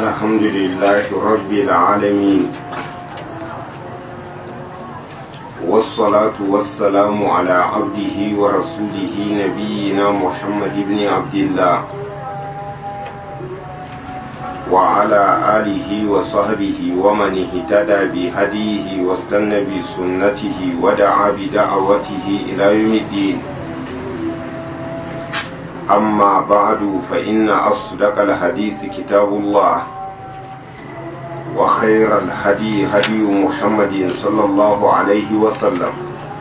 الحمد لله رب العالمين والصلاة والسلام على عبده ورسوله نبينا محمد بن عبد الله وعلى آله وصحبه ومن اهتدى بهديه واستنى بسنته ودعا بدعوته إلى يوم الدين أما بعد فإن أصدق الحديث كتاب الله وخير الهدي هدي محمد صلى الله عليه وسلم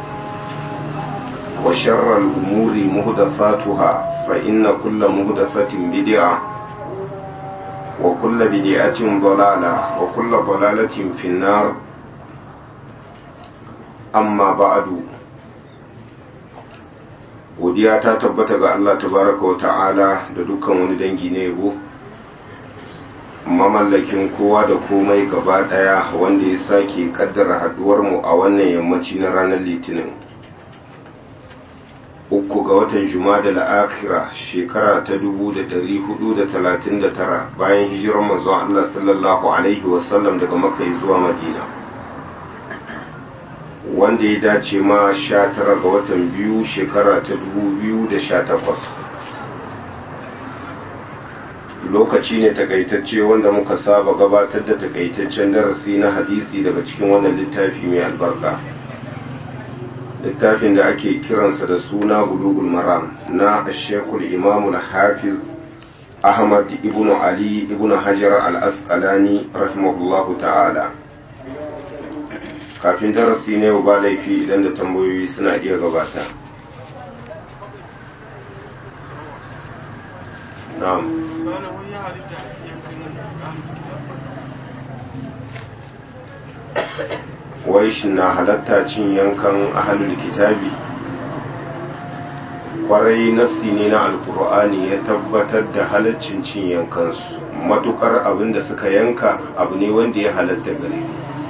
وشر الأمور مهدثاتها فإن كل مهدثة بدعة وكل بدعة ضلالة وكل ضلالة في النار أما بعد godiya ta tabbata ga Allah tabaraka wa ta'ala da dukkan wani dangi na yabo mamallakin kowa da komai gaba daya wanda ya sake kaddara haduwar mu a wannan yammaci na ranar litinin uku ga watan jumada la'akira shekara ta 439 bayan hijirar manzon Allah sallallahu alaihi wasallam daga makka zuwa madina wanda ya dace ma sha tara ga watan biyu shekara ta dubu biyu da sha takwas lokaci ne takaitacce wanda muka saba gabatar da takaitaccen darasi na hadisi daga cikin wannan littafi mai albarka littafin da ake kiransa da suna bulugul maram na shekul imamul hafiz ahmad ibn ali ibn hajar al-asqalani rahimahullahu ta'ala kafin darasi ne ba laifi idan da tambayoyi suna iya gabata na'am wai shi na halatta cin yankan ahalul kitabi kwarai nassi ne na alkur'ani ya tabbatar da halaccin cin yankansu matukar abin da suka yanka abu ne wanda ya halatta gare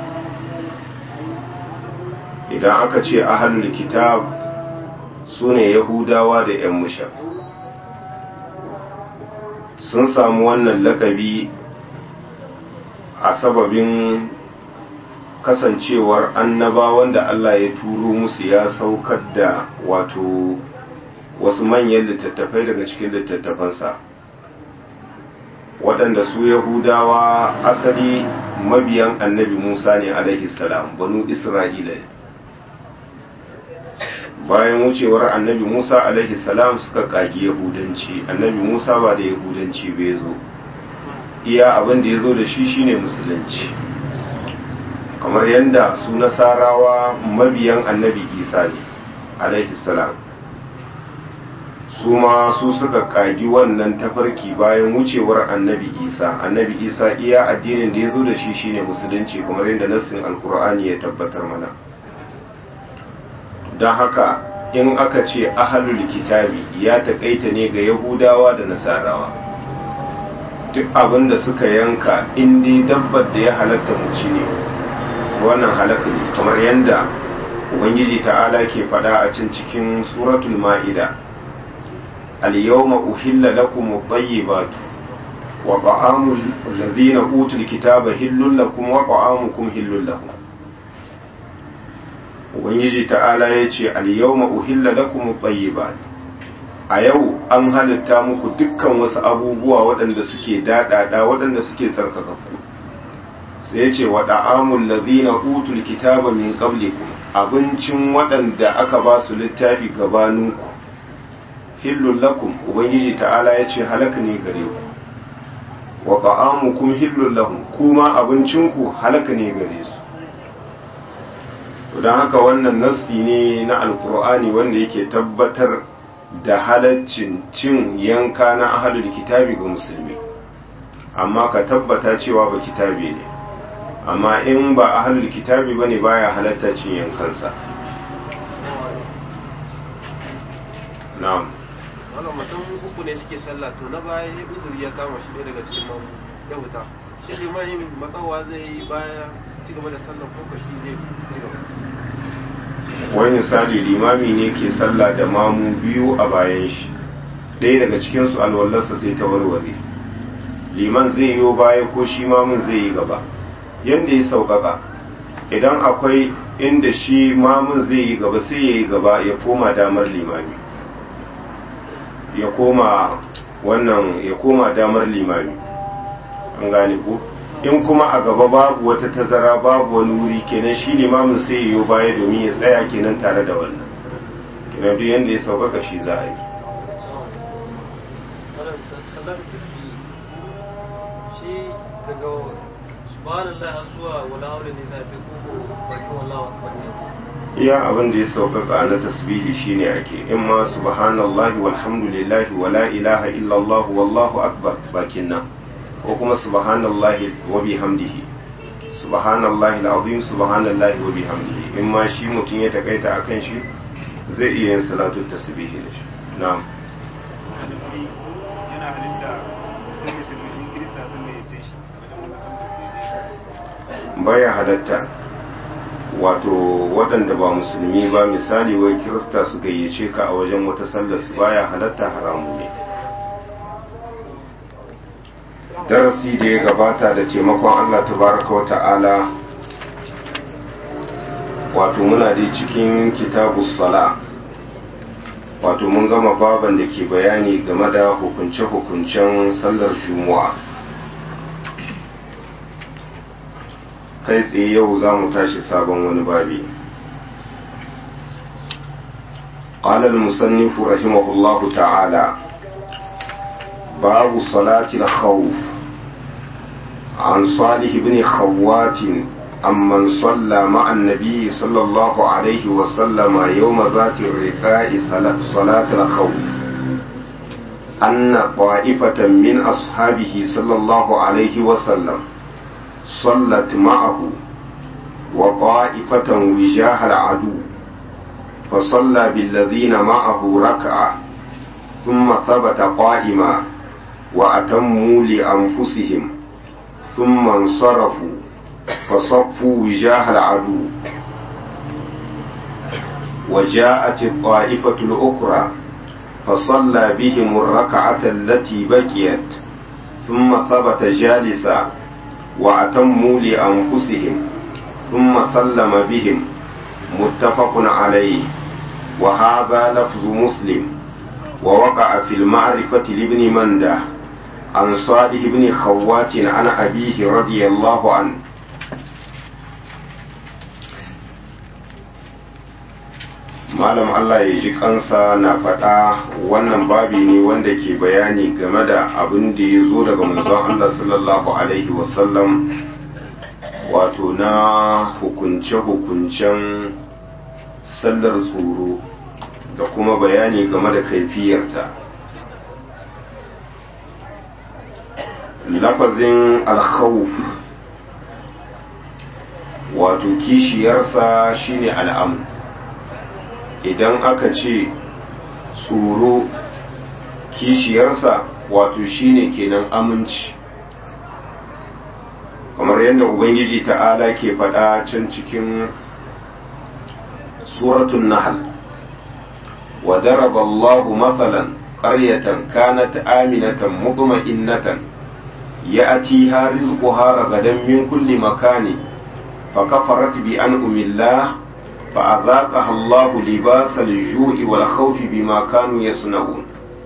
idan aka ce ahalul kitab su ne yahudawa da 'yan musha sun samu wannan lakabi a sababin kasancewar annabawan da Allah ya turo musu ya saukar da wato wasu manyan littattafai daga cikin littattafansa waɗanda su yahudawa asali mabiyan annabi musa ne alaihi salam banu isra'ila ne bayan wucewar annabi musa alaihi salam suka kagi yahudanci annabi musa ba da yahudanci bai zo iya abin da ya zo da shi shine musulunci kamar yadda su nasarawa mabiyan annabi isa ne alaihi salam su ma su suka kagi wannan tafarki bayan wucewar annabi isa annabi isa iya addinin da ya zo da shi shine musulunci kamar yadda nassin alkur'ani ya tabbatar mana don haka in aka ce ahalul kitabi ya taƙaita ne ga yahudawa da nasarawa duk abin da suka yanka inda dabbar da ya halatta muci ne wannan halaka ne kamar yadda ubangiji ta'ala ke faɗa a cin cikin suratul ma'ida al-yawma uhilla lakum at-tayyibatu wa ta'amul ladhina utul kitaba hillul lakum wa ta'amukum hillul lahum ubangiji ta'ala ya ce al-yawma uhilla lakum at-tayyibat a yau an halitta muku dukkan wasu abubuwa waɗanda suke daɗaɗa waɗanda suke tsarkakakku sai ya ce wa da'amul ladhina utul kitaba min qablikum abincin waɗanda aka ba su littafi gabaninku hillul lakum ubangiji ta'ala ya ce halaka ne gare ku wa ta'amukum hillul lahum kuma abincinku halaka ne gare su don haka wannan nassi ne na alkur'ani wanda yake tabbatar da halaccin cin yanka na ahalul kitabi ga musulmi amma ka tabbata cewa ba kitabi ne amma in ba ahalul kitabi bane baya halatta cin yankansa na'am wannan mutum uku ne suke sallah to na baya ya uzuri ya kama shi ɗaya daga cikin mamu ya wuta shi limanin matsawa zai yi baya su ci gaba da sallah ko kashi zai ci gaba wani misali limami ne ke sallah da mamu biyu a bayan shi ɗaya daga cikinsu alwallarsa sai ta warware liman zai yi baya ko shi mamun zai yi gaba yadda ya sauƙaƙa idan akwai inda shi mamun zai yi gaba sai ya yi gaba ya koma damar limami ya koma wannan ya koma damar limami an gane ku in kuma a gaba babu wata tazara babu wani wuri kenan shi limamin sai ya yi baya domin ya tsaya kenan tare da wannan kenan duk yadda ya sauƙaƙa shi za a yi sallar tasbi shi daga subhanallah har zuwa wala haula ne zai fi ko bakin wallahu akbar ne iya abin da ya sauƙaƙa na tasbihi shine ake in ma subhanallahi walhamdulillahi wala ilaha illallah wallahu akbar bakin nan ko kuma subhanallahi wa bihamdihi subhanallahi alazim subhanallahi wa bihamdihi in ma shi mutum ya takaita akan shi zai iya yin salatu tasbihi da shi na'am yana halitta sun musulmi kirista sun ne ya shi wajen wanda sun tasiri baya halatta wato waɗanda ba musulmi ba misali wai kirista su gayyace ka a wajen wata sallar su baya halatta haramu ne darasi da ya gabata da taimakon Allah tabaraka wa ta'ala wato muna dai cikin kitabu sala wato mun gama baban da ke bayani game da hukunce-hukuncen sallar juma'a kai tsaye yau za mu tashi sabon wani babi قال المصنف رحمه الله تعالى باب صلاة الخوف عن صالح بن خوات عمن صلى مع النبي صلى الله عليه وسلم يوم ذات الرقاء صلاة الخوف أن طائفة من أصحابه صلى الله عليه وسلم صلت معه وطائفة وجاه العدو فصلى بالذين معه ركعة ثم ثبت قائما وأتموا لأنفسهم ثم انصرفوا فصفوا وجاه العدو وجاءت الطائفة الأخرى فصلى بهم الركعة التي بقيت ثم ثبت جالسا وأتموا لأنفسهم ثم سلم بهم متفق عليه وهذا لفظ مسلم ووقع في المعرفة لابن منده عن صالح بن خوات عن أبيه رضي الله عنه malam Allah ya ji kansa na faɗa wannan babi ne wanda ke bayani game da abin da ya zo daga manzon Allah sallallahu alaihi wasallam wato na hukunce-hukuncen sallar tsoro da kuma bayani game da kaifiyarta lafazin alkhawf wato kishiyarsa shine al'amu idan aka ce tsoro kishiyarsa wato shine kenan aminci kamar yadda ubangiji ta'ala ke faɗa can cikin suratun nahal wa daraba Allahu mathalan qaryatan kanat aminatan mutma'innatan ya'tiha rizquha ragadan min kulli makani فكفرت بأنعم الله فأذاقها الله لباس الجوع والخوف بما كانوا يصنعون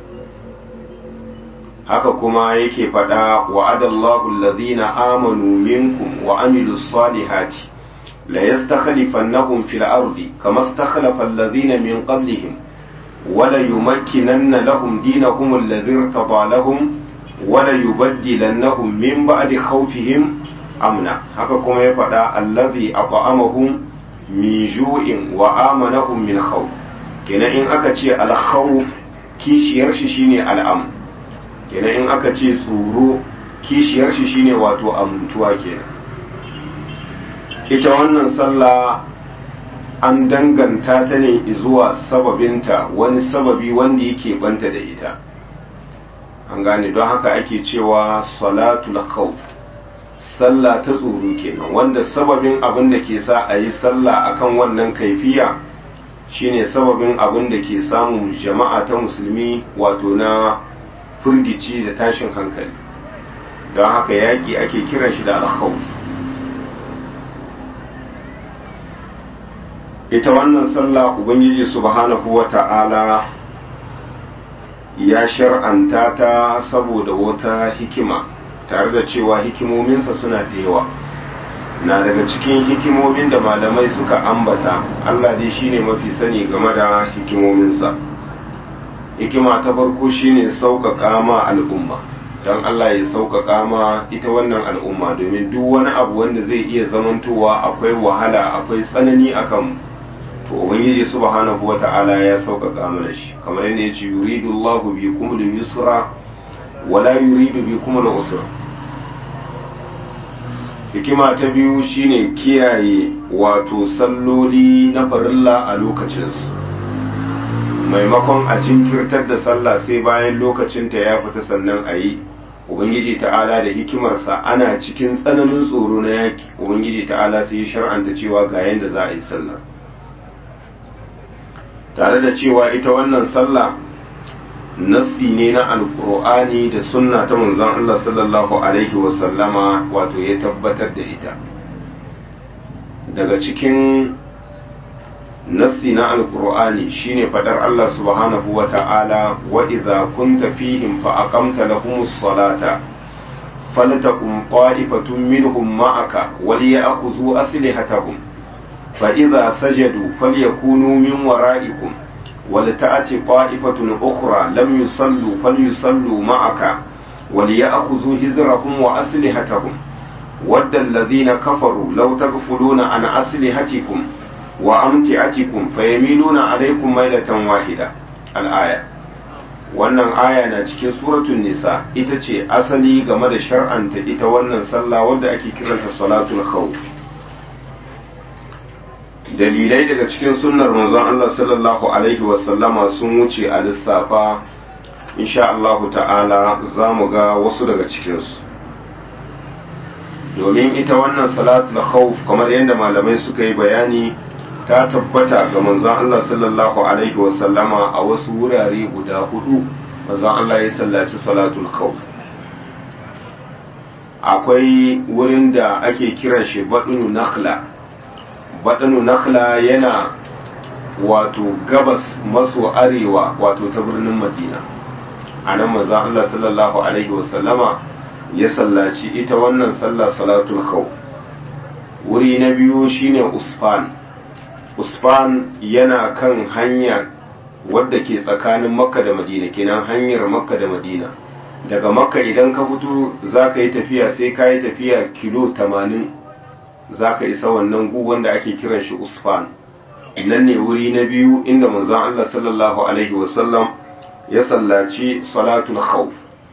haka kuma yake faɗa wa adallahu allazina amanu minkum wa amilu salihati la yastakhlifannahum fil ardi kama istakhlafa allazina min qablihim wa la yumakkinanna lahum dinahum alladhi irtada lahum wa la yubaddilannahum min ba'di khawfihim amna haka kuma ya faɗa allazi at'amahum min ju'in wa amanahum min khawf kenan in aka ce al khawf kishiyar shi shine al'am kenan in aka ce tsoro kishiyar shi shine wato amintuwa kenan ita wannan sallah an danganta ta ne zuwa sababinta wani sababi wanda yake banta da ita an gane don haka ake cewa salatul khawf sallah ta tsoro kenan wanda sababin abin da ke sa a yi sallah akan wannan kaifiya shine sababin abin da ke samun jama'a ta musulmi wato na firgici da tashin hankali don haka yaƙi ake kiran shi da alkhawf ita wannan sallah ubangiji subhanahu wa ta'ala ya shar'anta ta saboda wata hikima tare da cewa hikimominsa suna da yawa na daga cikin hikimomin da malamai suka ambata Allah dai shine mafi sani game da hikimominsa hikima ta farko shine sauƙaƙa ma al'umma don Allah ya sauƙaƙa ma ita wannan al'umma domin duk wani abu wanda zai iya zamantowa akwai wahala akwai tsanani akan to ubangiji subhanahu wata'ala ya sauƙaƙa mana shi kamar yadda ya ce yuridu Allahu bikum al-yusra wala yuridu bikum al-usra hikima ta biyu shine kiyaye wato salloli na farilla a lokacinsu maimakon a jinkirtar da sallah sai bayan lokacinta ya fita sannan a yi ubangiji ta'ala da hikimarsa ana cikin tsananin tsoro na yaki ubangiji ta'ala sai ya shar'anta cewa ga yadda za a yi sallah tare da cewa ita wannan sallah nassi ne na alkur'ani da sunna ta manzon Allah sallallahu alaihi wasallama wato ya tabbatar da ita daga cikin nassi na alkur'ani shine fadar Allah subhanahu wa ta'ala wa idza kunta fihim fa aqamta lahumus salata faltakum ta'ifatun minhum ma'aka waliya'khudhu aslihatahum fa idza sajadu falyakunu min wara'ikum ولتأتي طائفة أخرى لم يصلوا فليصلوا معك وليأخذوا هزرهم وأسلحتهم ود الذين كفروا لو تغفلون عن أسلحتكم وأمتعتكم فيميلون عليكم ميلة واحدة الآية wannan aya na cikin suratun nisa ita ce asali game da shar'anta ita wannan sallah wadda ake kiranta salatul khawf dalilai daga cikin sunnar manzon Allah sallallahu alaihi wasallama sun wuce a lissafa insha Allah ta'ala za mu ga wasu daga cikinsu domin ita wannan salatul khawf kamar yadda malamai suka yi bayani ta tabbata ga manzon Allah sallallahu alaihi wasallama a wasu wurare guda hudu manzon Allah ya sallaci salatul khawf akwai wurin da ake kiran shi badunu nakhla baɗinu nakhla yana wato gabas maso arewa wato ta birnin madina a nan manzan Allah sallallahu alaihi wasallama ya sallaci ita wannan sallah salatul khawf wuri na biyu shine usfan usfan yana kan hanya wadda ke tsakanin makka da madina kenan hanyar makka da madina daga makka idan ka fito za ka yi tafiya sai ka yi tafiya kilo 80 za ka isa wannan gu wanda ake kiran shi usfan nan ne wuri na biyu inda manzon Allah sallallahu alaihi wasallam ya sallaci salatul khawf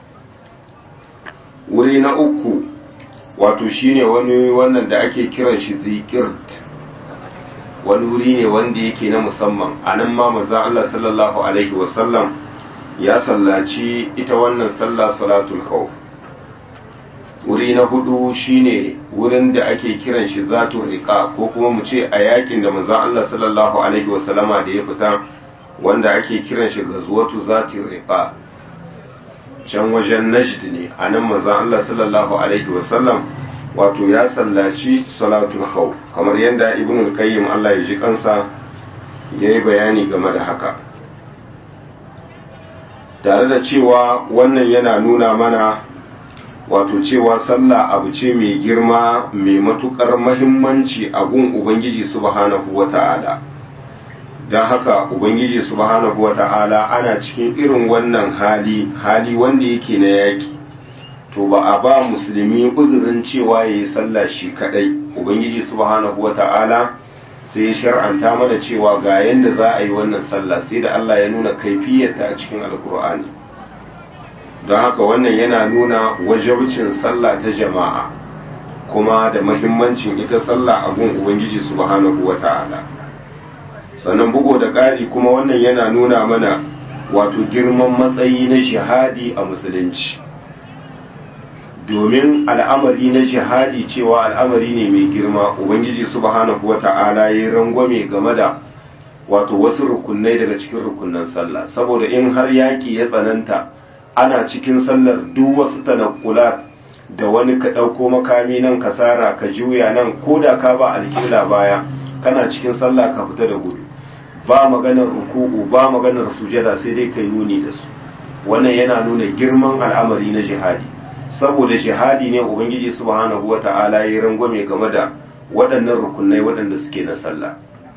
wuri na uku wato shine wani wannan da ake kiran shi zikirt wani wuri ne wanda yake na musamman a nan ma manzon Allah sallallahu alaihi wasallam ya sallaci ita wannan sallah salatul khawf wuri na hudu shine wurin da ake kiran shi zatun riqa ko kuma mu ce a yakin da manzon Allah sallallahu alaihi wasallama da ya fita wanda ake kiran shi gazwatu zatin riqa can wajen najd ne a nan manzon Allah sallallahu alaihi wasallam wato ya sallaci salatul khawf kamar yadda ibn al-qayyim Allah ya ji kansa yayi bayani game da haka tare da cewa wannan yana nuna mana wato cewa sallah abu ce mai girma mai matukar mahimmanci a gun ubangiji subhanahu wata'ala don haka ubangiji subhanahu wata'ala ana cikin irin wannan hali hali wanda yake na yaki to ba a ba musulmi uzurin cewa ya yi sallah shi kadai ubangiji subhanahu wata'ala sai ya shar'anta mana cewa ga yadda za a yi wannan sallah sai da Allah ya nuna kaifiyarta a cikin alkur'ani don haka wannan yana nuna wajabcin sallah ta jama'a kuma da mahimmancin ita sallah a gun ubangiji subhanahu wata'ala sannan bugu da ƙari kuma wannan yana nuna mana wato girman matsayi na jihadi a musulunci domin al'amari na jihadi cewa al'amari ne mai girma ubangiji subhanahu wata'ala ya rangwame game da wato wasu rukunai daga cikin rukunan sallah saboda in har yaƙi ya tsananta ana cikin sallar duk wasu tanakkulat da wani ka ɗauko makami nan ka sara ka juya nan ko da ka ba alƙibla baya kana cikin sallah ka fita da gudu ba maganar ruku'u ba maganar sujada sai dai kai nuni da su wannan yana nuna girman al'amari na jihadi saboda jihadi ne ubangiji subhanahu wata'ala ya rangwame game da waɗannan rukunai waɗanda suke na sallah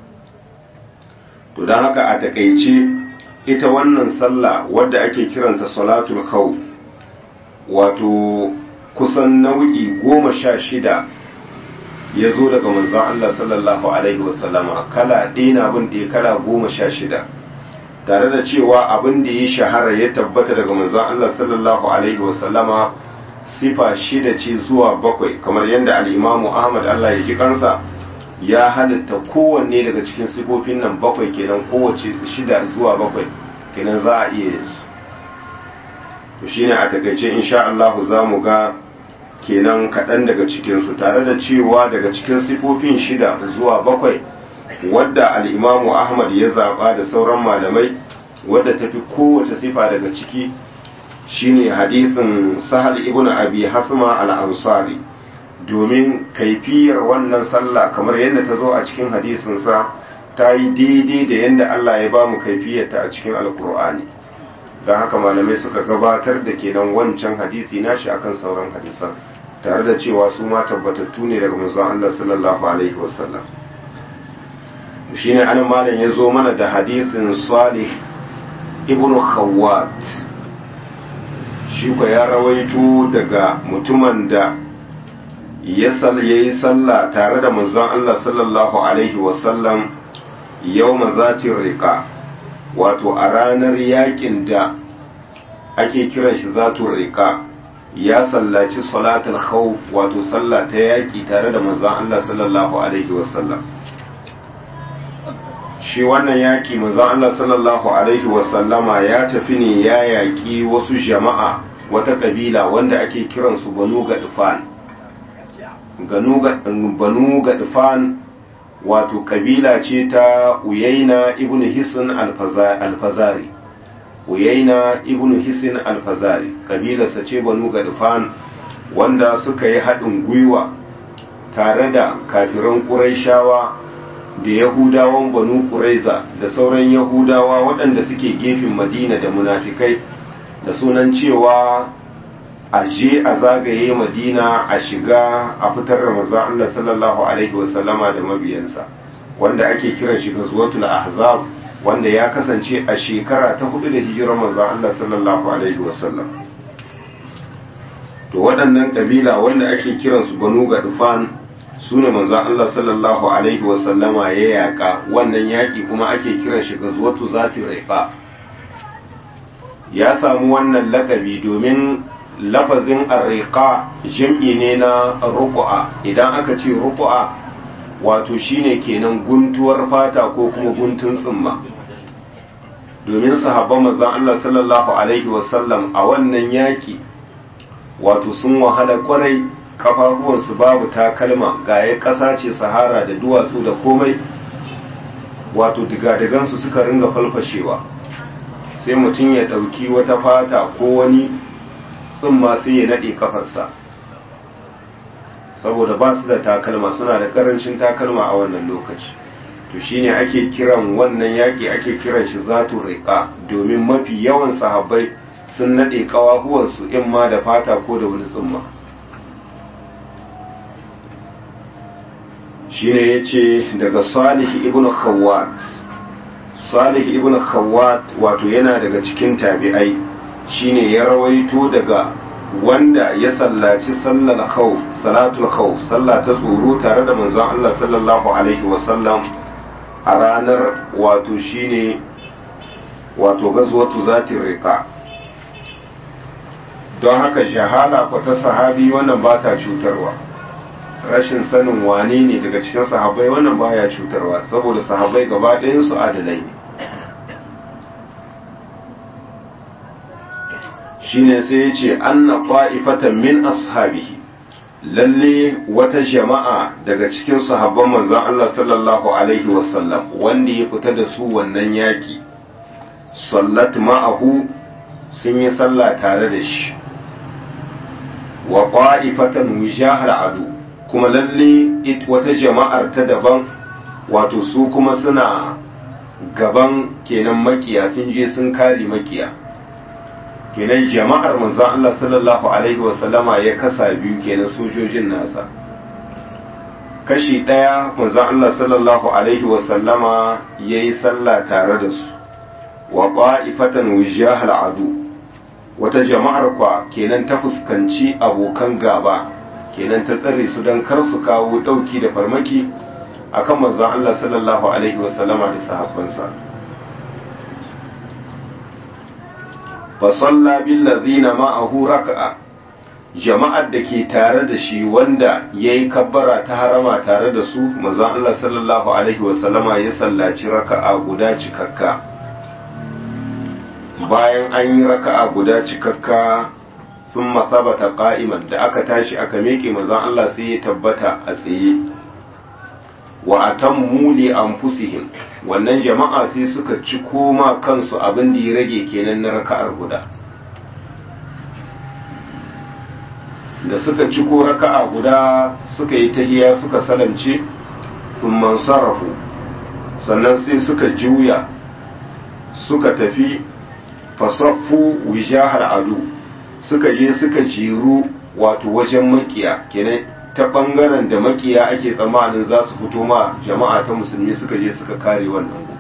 to don haka a takaice ita wannan sallah wadda ake kiranta salatul khawf wato kusan nau'i goma sha shida ya zo daga manzon Allah sallallahu alaihi wasallama kala ɗina abin da ya kala goma sha shida tare da cewa abin da ya shahara ya tabbata daga manzon Allah sallallahu alaihi wasallama sifa shida ce zuwa bakwai kamar yadda al'imamu Ahmad Allah ya ji kansa ya halitta kowanne daga cikin sifofin nan bakwai kenan kowace shida zuwa bakwai kenan za a iya yin su to shine a takaice insha Allah za mu ga kenan kaɗan daga cikinsu tare da cewa daga cikin sifofin shida zuwa bakwai wadda al'imamu ahmad ya zaɓa da sauran malamai wadda ta fi kowace sifa daga ciki shine hadisin sahal ibn abi hasma al-ansari domin kaifiyar wannan sallah kamar yadda ta zo a cikin hadisinsa ta yi daidai da yadda Allah ya ba mu kaifiyarta a cikin alkur'ani don haka malamai suka gabatar da kenan wancan hadisi nashi akan sauran hadisan tare da cewa su ma tabbatattu ne daga manzon Allah sallallahu alaihi wasallam shine an malam ya zo mana da hadisin Salih ibn Khawwat shi ko ya rawaito daga mutumin da ya yi sallah tare da manzon Allah sallallahu alaihi wasallam yawma zati riqa wato a ranar yakin da ake kiran shi zatun riqa ya sallaci salatul khawf wato sallah ta yaki tare da manzon Allah sallallahu alaihi wasallam shi wannan yaki manzon Allah sallallahu alaihi wasallama ya tafi ne ya yaki wasu jama'a wata kabila wanda ake kiransu banu gadfan banu gadfan wato kabila ce ta uyaina ibn hisin alfazari uyaina ibn hisin alfazari kabilarsa ce banu gadfan wanda suka yi haɗin gwiwa tare da kafiran ƙuraishawa da yahudawan banu ƙuraiza da sauran yahudawa waɗanda suke gefen madina da munafikai da sunan cewa a je a zagaye madina a shiga a fitar da manzon Allah sallallahu alaihi wasallama da mabiyansa wanda ake kiran shi ghazwatul ahzab wanda ya kasance a shekara ta hudu da hijirar manzon Allah sallallahu alaihi wasallam to waɗannan kabila wanda ake kiran su banu gadfan su ne manzon Allah sallallahu alaihi wasallama ya yaka wannan yaki kuma ake kiran shi ghazwatu zati riqa ya samu wannan lakabi domin lafazin arriqa jam'i ne na ruku'a idan aka ce ruku'a wato shine kenan guntuwar fata ko kuma guntun tsimma domin sahabban manzon Allah sallallahu alaihi wasallam a wannan yaki wato sun wahala kwarai kafafuwansu babu takalma gaye ƙasa ce sahara da duwatsu da komai wato digadigansu suka ringa falfashewa sai mutum ya ɗauki wata fata ko wani tsumma sai ya naɗe kafarsa saboda ba su da takalma suna da ƙarancin takalma a wannan lokaci to shine ake kiran wannan yaƙi ake kiran shi zatu riƙa domin mafi yawan sahabbai sun naɗe ƙawahuwansu in ma da fata ko da wani tsumma shine ya ce daga salih ibn khawat salih ibn khawat wato yana daga cikin tabi'ai shine ya rawaito daga wanda ya sallaci sallar khawf salatul khawf sallah ta tsoro tare da manzon Allah sallallahu alaihi wasallam a ranar wato shine wato gazwatu zatin riqa don haka jahala ko ta sahabi wannan ba ta cutarwa rashin sanin wane ne daga cikin sahabbai wannan baya cutarwa saboda sahabbai gaba ɗayan su adalai ne shine sai ya ce anna ta'ifatan min ashabihi lalle wata jama'a daga cikin sahabban manzon Allah sallallahu alaihi wasallam wanda ya fita da su wannan yaki sallat ma'ahu sun yi sallah tare da shi wa qa'ifatan wijahal adu kuma lalle wata jama'ar ta daban wato su kuma suna gaban kenan makiya sun je sun kare makiya kenan jama'ar manzon Allah sallallahu alaihi wasallama ya kasa biyu kenan sojojin nasa kashi ɗaya manzon Allah sallallahu alaihi wasallama ya yi sallah tare da su wa ƙwa'ifatan wujahal adu wata jama'ar kwa kenan ta fuskanci abokan gaba kenan ta tsare su don kar su kawo ɗauki da farmaki akan manzon Allah sallallahu alaihi wasallama da sahabbansa fa salla bil ladina ma'ahu raka'a jama'ar da ke tare da shi wanda yayi kabbara ta harama tare da su manzon Allah sallallahu alaihi wasallama ya sallaci raka'a guda cikakka bayan an yi raka'a guda cikakka sun masabata qa'iman da aka tashi aka meke manzon Allah sai ya tabbata a tsaye wa atammu li anfusihim wannan jama'a sai suka ci koma kansu abin da ya rage kenan na raka'ar guda da suka ci ko raka'a guda suka yi tahiya suka salamce thumman sarafu sannan sai suka juya suka tafi fasaffu wijahar adu suka je suka jiru wato wajen makiya kenan ta bangaren da makiya ake tsammanin za su fito ma jama'a ta musulmi suka je suka kare wannan gu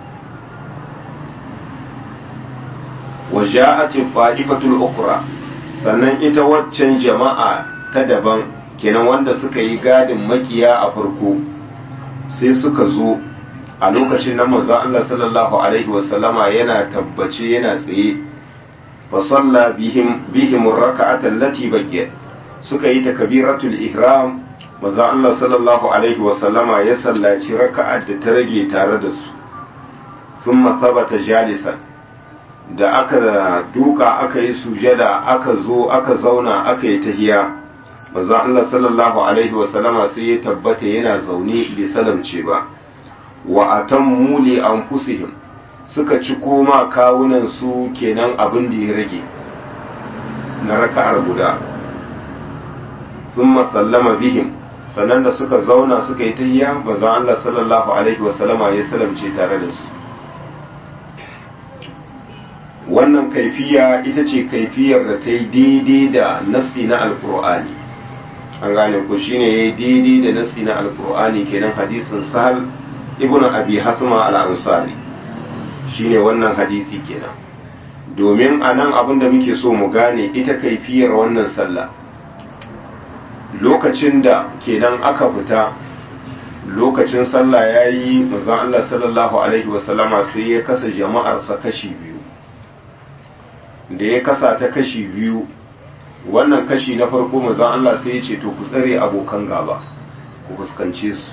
wa ja'atin fa'ifatul ukra sannan ita waccan jama'a ta daban kenan wanda suka yi gadin makiya a farko sai suka zo a lokacin nan manzo Allah sallallahu alaihi wasallama yana tabbace yana tsaye fa salla bihim bihim rak'ata allati baqiyat suka yi takbiratul ihram manzo Allah sallallahu alaihi wasallama ya sallaci raka'ar da ta rage tare da su thumma thabata jalisan da aka duka aka yi sujada aka zo aka zauna aka yi tahiya manzo Allah sallallahu alaihi wasallama sai ya tabbata yana zaune bai salamce ba wa atammu li anfusihim suka ci koma kawunan su kenan abin da ya rage na raka'ar guda thumma sallama bihim sannan da suka zauna suka yi tahiyya manzo Allah sallallahu alaihi wasallama ya salamce tare da su wannan kaifiya ita ce kaifiyar da ta yi daidai da nassi na alkur'ani an gane ku shine ya yi daidai da nassi na alkur'ani kenan hadisin sahal ibn abi hasma al-ansari shine wannan hadisi kenan domin a nan abin da muke so mu gane ita kaifiyar wannan sallah lokacin da kenan aka fita lokacin sallah ya yi mazan Allah sallallahu alaihi wasallama sai ya kasa jama'arsa kashi biyu da ya kasa ta kashi biyu wannan kashi na farko mazan Allah sai ya ce to ku tsare abokan gaba ku fuskance su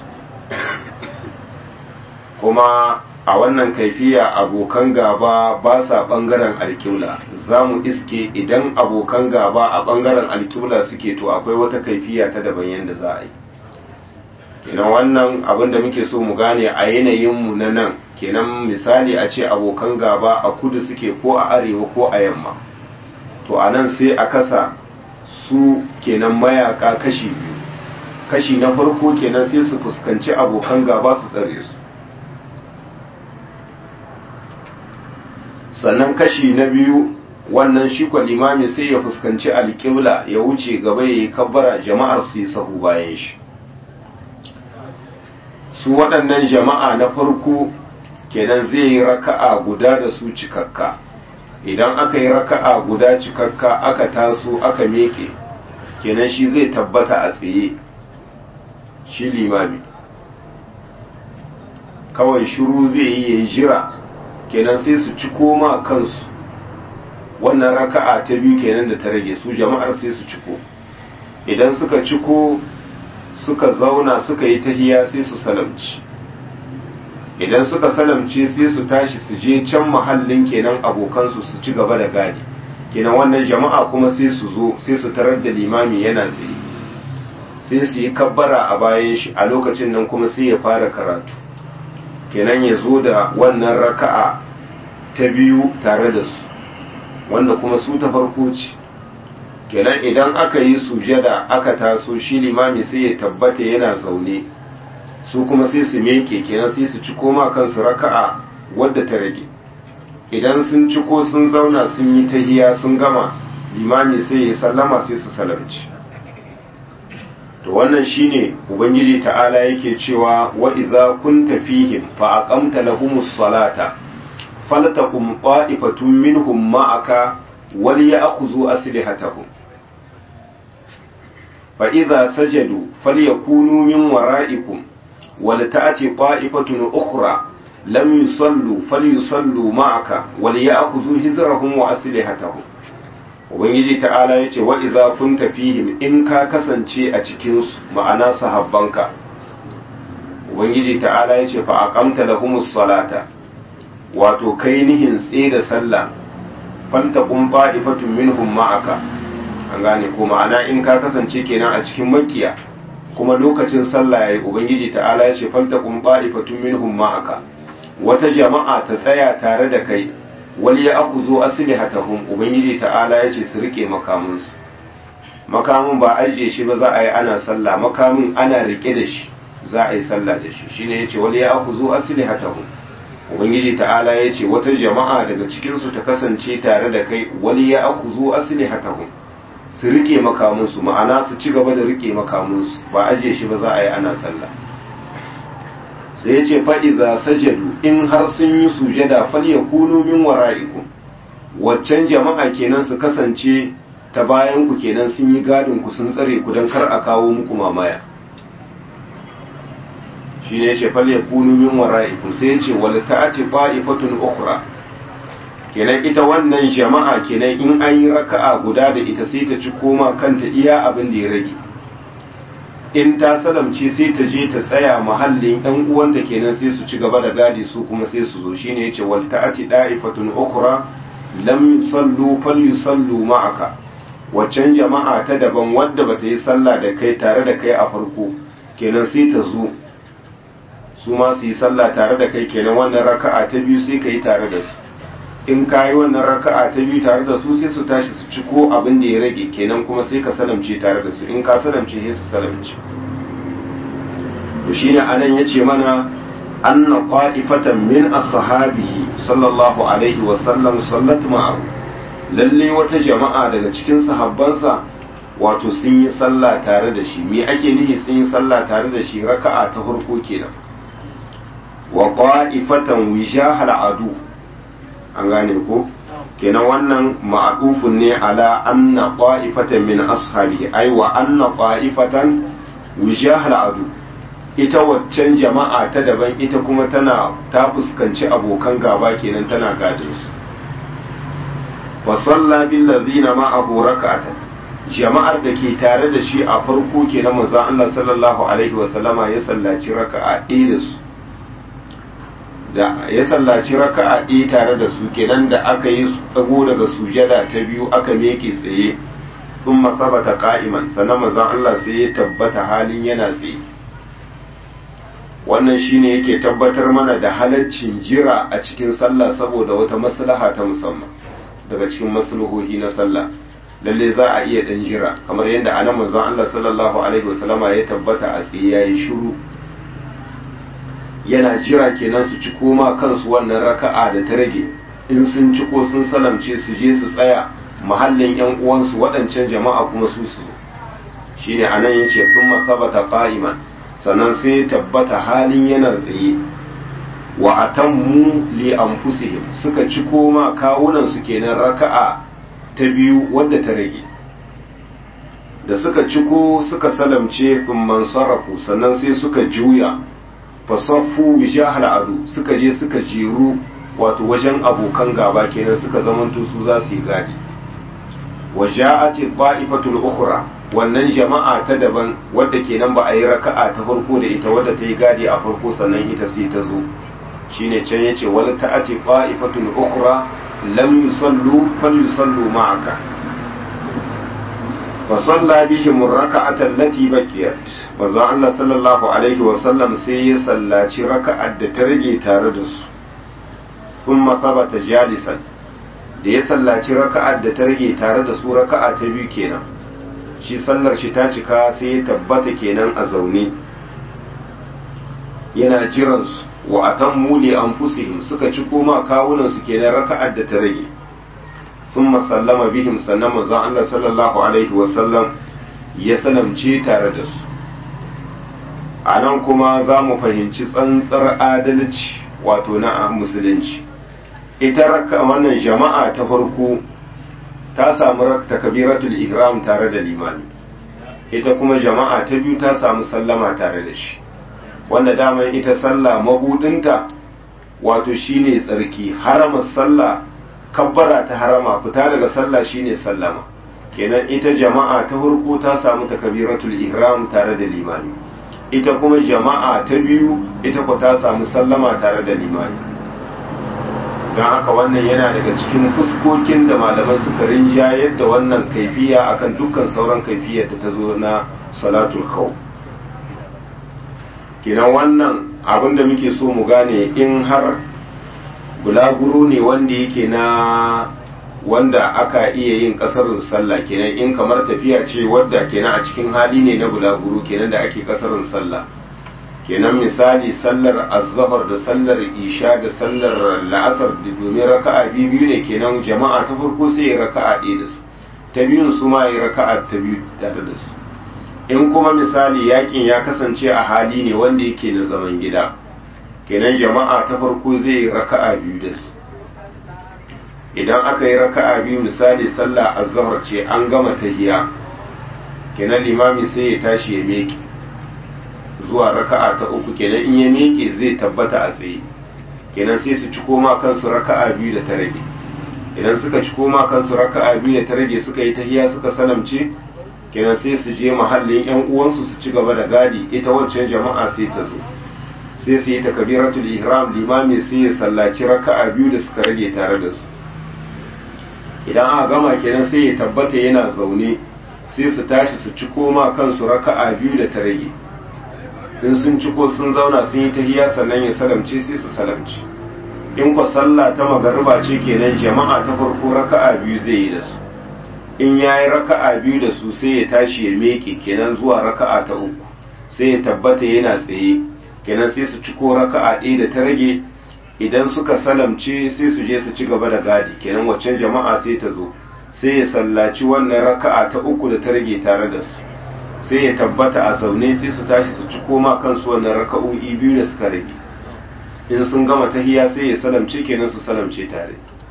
kuma a wannan kaifiya abokan gaba ba sa ɓangaren alkiula za mu iske idan abokan gaba a ɓangaren alkiula suke to akwai wata kaifiya ta daban yadda za a yi kenan wannan abin da muke so mu gane a yanayinmu na nan kenan misali a ce abokan gaba a kudu suke ko a arewa ko a yamma to a nan sai a kasa su kenan mayaka kashi biyu kashi na farko kenan sai su fuskanci abokan gaba su tsare su sannan kashi na biyu wannan shi kwa limami sai ya fuskanci alƙibla ya wuce gaba ya yi kabbara jama'ar su yi sahu bayan shi su waɗannan jama'a na farko kenan zai yi raka'a guda da su cikakka idan aka yi raka'a guda cikakka aka taso aka meke kenan shi zai tabbata a tsaye shi limami kawai shiru zai yi ya jira kenan sai su ci koma kansu wannan raka'a ta biyu kenan da ta rage su jama'ar sai su ciko idan suka ciko suka zauna suka yi tahiya sai su salamci idan suka salamce sai su tashi su je can mahallin kenan abokansu su ci gaba da gadi kenan wannan jama'a kuma sai su zo sai su tarar da limami yana tsaye sai su yi kabbara a bayan shi a lokacin nan kuma sai ya fara karatu kenan ya zo da wannan raka'a ta biyu tare da su wanda kuma su ta farko ce kenan idan aka yi sujada aka taso shi limami sai ya tabbata yana zaune su kuma sai su meke kenan sai su ci koma kansu raka'a wadda ta rage idan sun ci ko sun zauna sun yi tahiya sun gama limami sai ya sallama sai su salamci to wannan shine ubangiji ta'ala yake cewa wa idza kunta fihim fa aqamta lahumus salata faltakum qa'ifatun minhum ma'aka wal ya'khudhu aslihatahum fa idza sajadu falyakunu min wara'ikum wal ta'ti qa'ifatun ukhra lam yusallu falyusallu ma'aka wal ya'khudhu hizrahum wa aslihatahum ubangiji ta'ala ya ce wa'iza kun fihim in ka kasance a cikinsu ma'ana sahabbanka ubangiji ta'ala ya ce fa'aƙamta da humus salata wato kai nihin tse da sallah fanta kun fa'ifatun minhum ma'aka an gane ko ma'ana in ka kasance kenan a cikin makiya kuma lokacin sallah ya yi ubangiji ta'ala ya ce fanta kun fa'ifatun minhum ma'aka wata jama'a ta tsaya tare da kai wal ya aku zo aslihatahum ubangiji ta'ala ya ce su rike makaminsu makamin ba ajiye shi ba za a yi ana sallah makamin ana rike da shi za a yi sallah da shi shine yace wal ya aku zo aslihatahum ubangiji ta'ala ya ce wata jama'a daga cikin su ta kasance tare da kai wal ya aku zo aslihatahum su rike makaminsu ma'ana su ci gaba da rike makaminsu ba ajiye shi ba za a yi ana sallah sai ya ce faɗi za sajadu in har sun yi sujada fal ya kunu min wara'ikum waccan jama'a kenan su kasance ta bayan ku kenan sun yi gadin ku sun tsare ku don kar a kawo muku mamaya shi ne ya ce fal ya kunu min wara'ikum sai ya ce wal ta'ati ta'ifatun ukhra kenan ita wannan jama'a kenan in an yi raka'a guda da ita sai ta ci koma kanta iya abin da ya rage in ta salamce sai ta je ta tsaya mahallin ɗan uwanta kenan sai su ci gaba da gadi su kuma sai su zo shine yace wal ta'ati da'ifatun ukhra lam yusallu falyusallu ma'aka waccan jama'a ta daban wadda bata yi sallah da kai tare da kai a farko kenan sai ta zo su ma su yi sallah tare da kai kenan wannan raka'a ta biyu sai ka yi tare da su in ka yi wannan raka'a ta biyu tare da su sai su tashi su ci ko abin da ya rage kenan kuma sai ka salamce tare da su in ka salamce sai su salamce to shine anan yace mana anna qa'ifatan min ashabihi sallallahu alaihi wa sallam sallat ma'ahu lalle wata jama'a daga cikin sahabbansa wato sun yi sallah tare da shi me ake nihi sun yi sallah tare da shi raka'a ta farko kenan wa qa'ifatan wijahal adu an gane ko kenan wannan ma'adufun ne ala anna qa'ifatan min ashabihi ai wa anna qa'ifatan wijahal adu ita waccan jama'a ta daban ita kuma tana ta fuskanci abokan gaba kenan tana gadin su fa salla bil ladina ma'ahu rak'atan jama'ar da ke tare da shi a farko kenan manzon Allah sallallahu alaihi wa sallama ya sallaci raka'a ɗaya da su da ya sallaci raka'a ɗaya tare da su kenan da aka yi tsago daga sujada ta biyu aka meke tsaye sun masabata ka'iman sannan mazan Allah sai ya tabbata halin yana tsaye wannan shine yake tabbatar mana da halaccin jira a cikin sallah saboda wata maslaha ta musamman daga cikin maslahohi na sallah lalle za a iya dan jira kamar yadda anan manzon Allah sallallahu alaihi wasallama ya tabbata a tsaye yayi shiru yana jira kenan su ci koma kansu wannan raka'a da ta rage in sun ci ko sun salamce su je su tsaya mahallin yan uwansu waɗancan jama'a kuma su su zo shine anan yace sun masabata qa'iman sannan sai tabbata halin yana tsaye wa atammu li anfusihim suka ci koma kawunan su kenan raka'a ta biyu wadda ta rage da suka ciko suka salamce kun mansarafu sannan sai suka juya fasaffu wijahal adu suka je suka jeru wato wajen abokan gaba kenan suka zamanto su za su yi gadi wa ja'ati qa'ifatul ukhra wannan jama'a ta daban wadda kenan ba a yi raka'a ta farko da ita wadda ta yi gadi a farko sannan ita sai ta zo shine can yace wala ta'ati qa'ifatul ukhra lam yusallu fal yusallu ma'aka فصلى بهم الركعة التي بقيت manzo Allah sallallahu alaihi wa sallam sai ya sallaci raka'ar da ta rage tare da su kuma sabata jalisan da ya sallaci raka'ar da ta rage tare da su raka'a ta biyu kenan shi sallar shi ta cika sai ya tabbata kenan a zaune yana jiransu wa akan muli an fusihim suka ci koma kawunansu kenan raka'ar da ta rage sun sallama bihim sannan manzon Allah sallallahu alaihi wasallam ya sanamce tare da su a nan kuma za mu fahimci tsantsar adalci wato na musulunci ita raka wannan jama'a ta farko ta samu takabiratul ihram tare da limami ita kuma jama'a ta biyu ta samu sallama tare da shi wanda dama ita sallah mabudinta wato shine tsarki harama sallah kabbara ta harama fita daga sallah shine sallama kenan ita jama'a ta farko ta samu takabiratul ihram tare da limami ita kuma jama'a ta biyu ita ko ta samu sallama tare da limami don haka wannan yana daga cikin fuskokin da malaman suka rinjayar da wannan kaifiya akan dukkan sauran kaifiyar da ta zo na salatul khawf kenan wannan abin da muke so mu gane in har bulaguro ne wanda yake na wanda aka iya yin kasarin sallah kenan in kamar tafiya ce wadda kenan a cikin hali ne na bulaguro kenan da ake kasarin sallah kenan misali sallar azhar da sallar isha da sallar la'asar da domin raka'a biyu ne kenan jama'a ta farko sai ya raka'a ɗaya da su ta biyun su ma ya raka'a ta biyu tare da su in kuma misali yakin ya kasance a hali ne wanda yake na zaman gida kenan jama'a ta farko zai yi raka'a biyu da su idan aka yi raka'a biyu misali sallah azhar ce an gama tahiya kenan limami sai ya tashi ya meke zuwa raka'a ta uku kenan in ya meke zai tabbata a tsaye kenan sai su ci koma kansu raka'a biyu da ta rage idan suka ci koma kansu raka'a biyu da ta rage suka yi tahiya suka salamce kenan sai su je mahallin yan uwansu su ci gaba da gadi ita waccan jama'a sai ta zo sai su yi takabiratul ihram limami sai ya sallaci raka'a biyu da suka rage tare da su idan aka gama kenan sai ya tabbata yana zaune sai su tashi su ci koma kansu raka'a biyu da ta rage in sun ci ko sun zauna sun yi tahiya sannan ya salamce sai su salamce in kwa sallah ta magariba ce kenan jama'a ta farko raka'a biyu zai yi da su in ya yi raka'a biyu da su sai ya tashi ya meke kenan zuwa raka'a ta uku sai ya tabbata yana tsaye kenan sai su ci ko raka'a ɗaya da ta rage idan suka salamce sai su je su ci gaba da gadi kenan waccan jama'a sai ta zo sai ya sallaci wannan raka'a ta uku da ta rage tare da su sai ya tabbata a zaune sai su tashi su ci koma kansu wannan raka'o'i biyu da suka rage in sun gama tahiya sai ya salamce kenan su salamce tare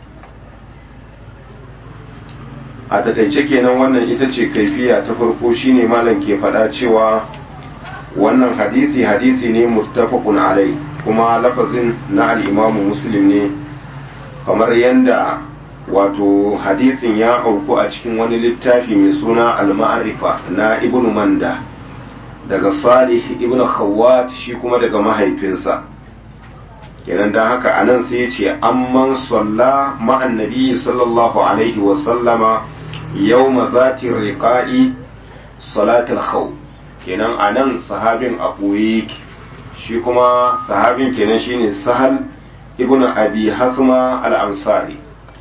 a takaice kenan wannan ita ce kaifiya ta farko shine malam ke faɗa cewa wannan hadisi hadisi ne muttafaqun alai kuma lafazin na al-imamu muslim ne kamar yanda wato hadisin ya auku a cikin wani littafi mai suna al-ma'rifa na ibnu manda daga salih ibnu khawwat shi kuma daga mahaifinsa kenan dan haka anan sai ya ce amman salla ma'an nabi sallallahu alaihi wa sallama yawma zati riqa'i salatul khawf kenan anan sahabin a ɓoye shi kuma sahabin kenan shine sahal ibnu abi hasma al-ansari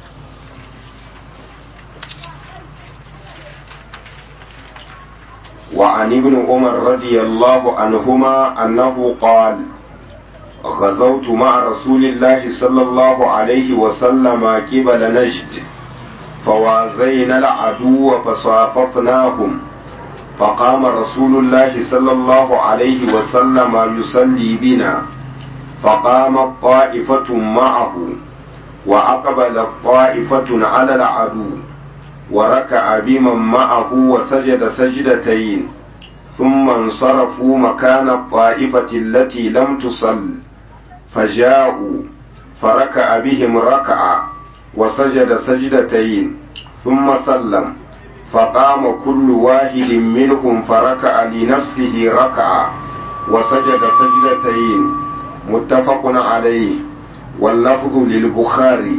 وعن ابن عمر رضي الله عنهما أنه قال غزوت مع رسول الله صلى الله عليه وسلم قبل نجد فوازينا العدو فصاففناهم فقام رسول الله صلى الله عليه وسلم يصلي بنا فقامت طائفة معه وأقبلت طائفة على العدو وركع بمن معه وسجد سجدتين ثم انصرفوا مكان الطائفة التي لم تصل فجاءوا فركع بهم ركعة وسجد سجدتين ثم سلم فقام كل واحد منهم فركع لنفسه ركعة وسجد سجدتين متفق عليه واللفظ للبخاري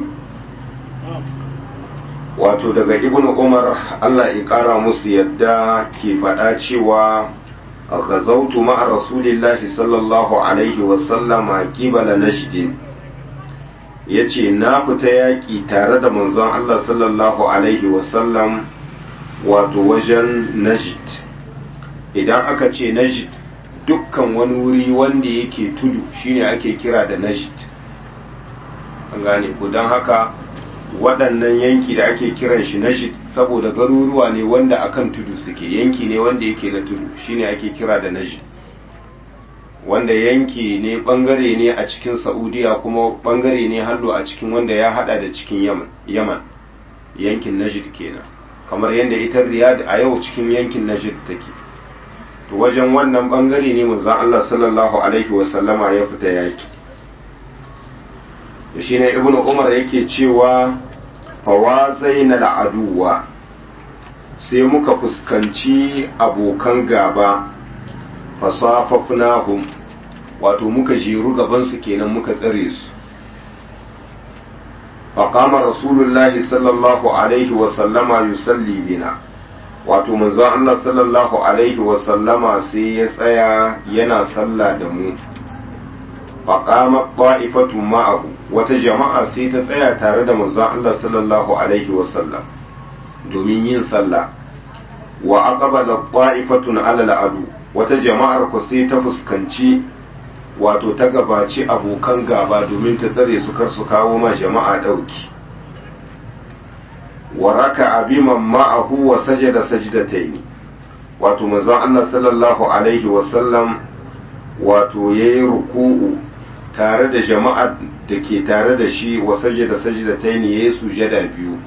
wato daga ibn umar allah ya kara musu yadda ke faɗa cewa gazautu ma'a rasulillahi sallallahu alaihi wasallama kibala nashdin ya ce na fita yaƙi tare da manzon Allah sallallahu alaihi wasallam wato wajen najid idan aka ce najid dukkan wani wuri wanda yake tudu shine ake kira da najid an gane ku don haka waɗannan yanki da ake kiran shi najid saboda garuruwa ne wanda akan tudu suke yanki ne wanda yake na tudu shine ake kira da najid wanda yanki ne bangare ne a cikin saudiya kuma bangare ne hallo a cikin wanda ya hada da cikin yaman yaman yankin najid kenan kamar yadda ita riyad a yau cikin yankin najid take to wajen wannan bangare ne manzon Allah sallallahu alaihi wasallama ya fita yaki to shine ibnu umar yake cewa fawazaina da aduwa sai muka fuskanci abokan gaba fasafafnahum wato muka jeru gabansu kenan muka tsare su faƙama rasulullahi sallallahu alaihi wasallama yusalli bina wato manzon Allah sallallahu alaihi wasallama sai ya tsaya yana sallah da mu faƙama ƙwa'ifatun ma'ahu wata jama'a sai ta tsaya tare da manzon Allah sallallahu alaihi wasallam domin yin sallah wa aqbala ƙwa'ifatun alal adu wata jama'ar ku sai ta fuskanci wato ta gabaci abokan gaba domin ta tsare su kar su kawo ma jama'a ɗauki wa raka abiman ma'ahu wa sajada sajdatayn wato manzon Allah sallallahu alaihi wa sallam wato yayi ruku'u tare da jama'ar da ke tare da shi wa sajada sajdatayn yayi sujada biyu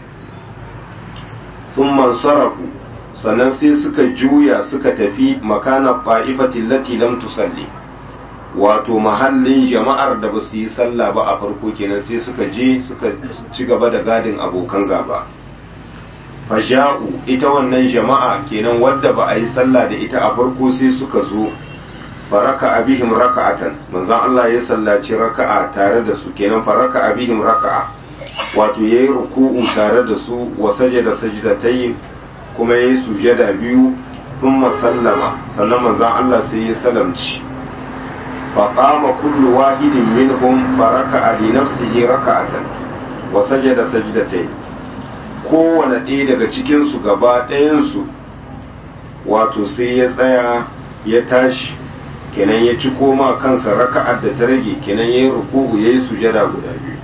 thumma sarafu sannan sai suka juya suka tafi makana ta'ifatin lati lam tusalli wato mahallin jama'ar da ba su yi sallah ba a farko kenan sai suka je suka ci gaba da gadin abokan gaba faja'u ita wannan jama'a kenan wadda ba a yi sallah da ita a farko sai suka zo faraka abihim raka'atan manzon Allah ya sallaci raka'a tare da su kenan faraka abihim raka'a wato yayi ruku'u tare da su wa sajada sajdatayn kuma yayi sujada biyu thumma sallama sannan manzon Allah sai ya salamci فقام كل واحد منهم فركع لنفسه ركعة وسجد سجدتين kowane ɗaya daga cikinsu gaba ɗayansu wato sai ya tsaya ya tashi kenan ya ci koma kansa raka'ar da ta rage kenan ya yi ruku'u ya yi sujada guda biyu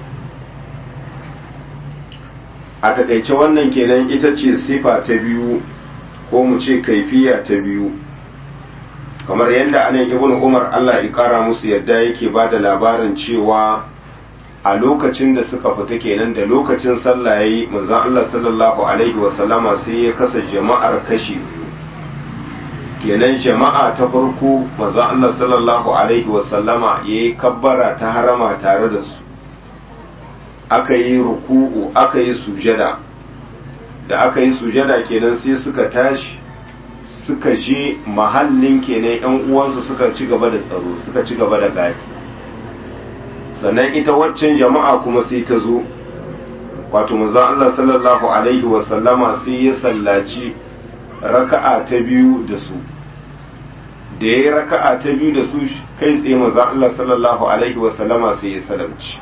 a takaice wannan kenan ita ce sifa ta biyu ko mu ce kaifiya ta biyu kamar yadda anan ibn umar allah ya kara musu yadda yake ba da labarin cewa a lokacin da suka fita kenan da lokacin sallah yayi manzon allah sallallahu alaihi wasallama sai ya kasa jama'ar kashi biyu kenan jama'a ta farko manzon allah sallallahu alaihi wasallama ya yi kabbara ta harama tare da su aka yi ruku'u aka yi sujada da aka yi sujada kenan sai suka tashi suka je mahallin kenan yan uwansu suka ci gaba da tsaro suka ci gaba da gadi sannan ita waccan jama'a kuma sai ta zo wato manzo Allah sallallahu alaihi wa sallama sai ya sallaci raka'a ta biyu da su da yayi raka'a ta biyu da su kai tsaye manzo Allah sallallahu alaihi wa sallama sai ya salamci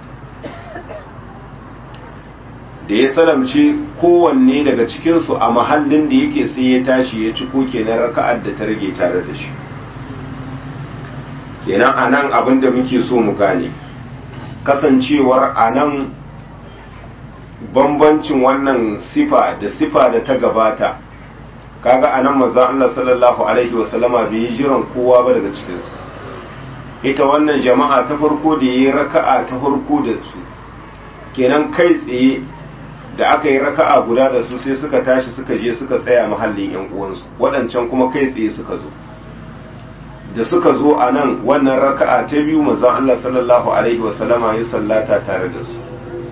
da ya salamce kowanne daga cikinsu a mahallin da yake sai ya tashi ya ci koke na raka'ar da ta rage tare da shi kenan a nan abin da muke so mu gane kasancewar a nan bambancin wannan sifa da sifa da ta gabata kaga a nan manzan Allah sallallahu alaihi wasallama bai yi jiran kowa ba daga cikinsu ita wannan jama'a ta farko da ya yi raka'a ta farko da su kenan kai tsaye da aka yi raka'a guda da su sai suka tashi suka je suka tsaya mahallin yan uwansu waɗancan kuma kai tsaye suka zo da suka zo a nan wannan raka'a ta biyu manzon Allah sallallahu alaihi wasallama ya sallata tare da su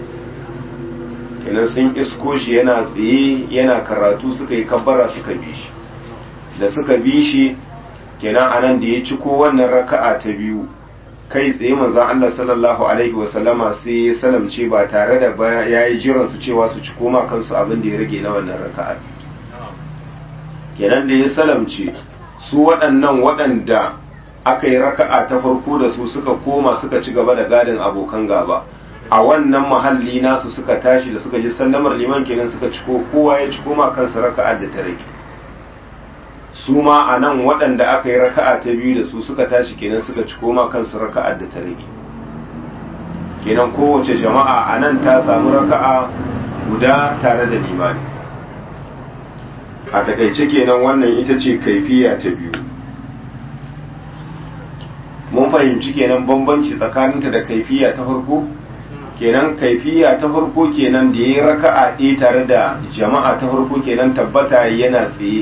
kenan sun isko shi yana tsaye yana karatu suka yi kabbara suka bi shi da suka bi shi kenan a nan da ya ci ko wannan raka'a ta biyu kai tsaye manzon Allah sallallahu alaihi wasallama sai ya salamce ba tare da ya yi jiran su cewa su ci koma kansu abin da ya rage na wannan raka'a kenan da ya salamce su waɗannan waɗanda aka yi raka'a ta farko da su suka koma suka ci gaba da gadin abokan gaba a wannan mahalli nasu suka tashi da suka ji sallamar liman kenan suka ciko kowa ya ciko ma kansa raka'ar da ta rage su ma a nan waɗanda aka yi raka'a ta biyu da su suka tashi kenan suka ciko ma kansu raka'ar da ta rage kenan kowace jama'a a nan ta samu raka'a guda tare da limani a takaice kenan wannan ita ce kaifiya ta biyu mun fahimci kenan bambanci tsakaninta da kaifiya ta farko kenan kaifiya ta farko kenan da ya yi raka'a ɗaya tare da jama'a ta farko kenan tabbata yana tsaye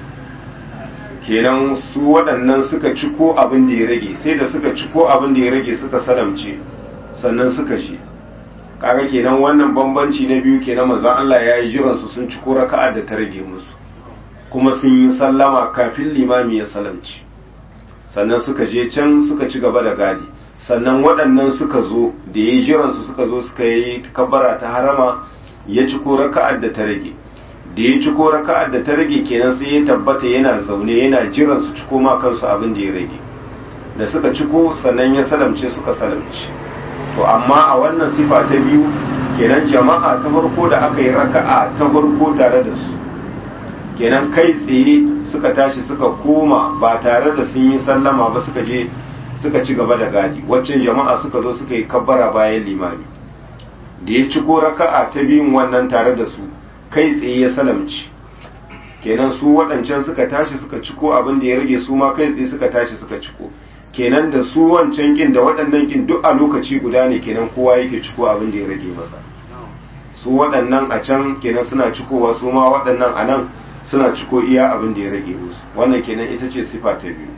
kenan su waɗannan suka ciko abin da ya rage sai da suka ciko abin da ya rage suka salamce sannan suka shi kaga kenan wannan bambanci na biyu kenan manzon Allah ya yi jiransu sun ciko raka'a da ta rage musu kuma sun yi sallama kafin limami ya salamci sannan suka je can suka ci gaba da gadi sannan waɗannan suka zo da ya yi jiransu suka zo suka yi kabbara ta harama ya ciko raka'ar da ta rage da ya ciko raka'ar da ta rage kenan sai ya tabbata yana zaune yana jiran su ciko ma kansu abin da ya rage da suka ciko sannan ya salamce suka salamce to amma a wannan sifa ta biyu kenan jama'a ta farko da aka yi raka'a ta farko tare da su kenan kai tsaye suka tashi suka koma ba tare da sun yi sallama ba suka je suka ci gaba da gadi waccan jama'a suka zo suka yi kabbara bayan limami da ya ciko raka'a ta biyun wannan tare da su kai tsaye ya salamci kenan su waɗancan suka tashi suka ciko abin da ya rage su ma kai tsaye suka tashi suka ciko kenan da su wancan kin da waɗannan kin duk a lokaci guda ne kenan kowa yake ciko abin da ya rage masa su waɗannan a can kenan suna cikowa su ma waɗannan a nan suna ciko iya abin da ya rage musu wannan kenan ita ce sifa ta biyu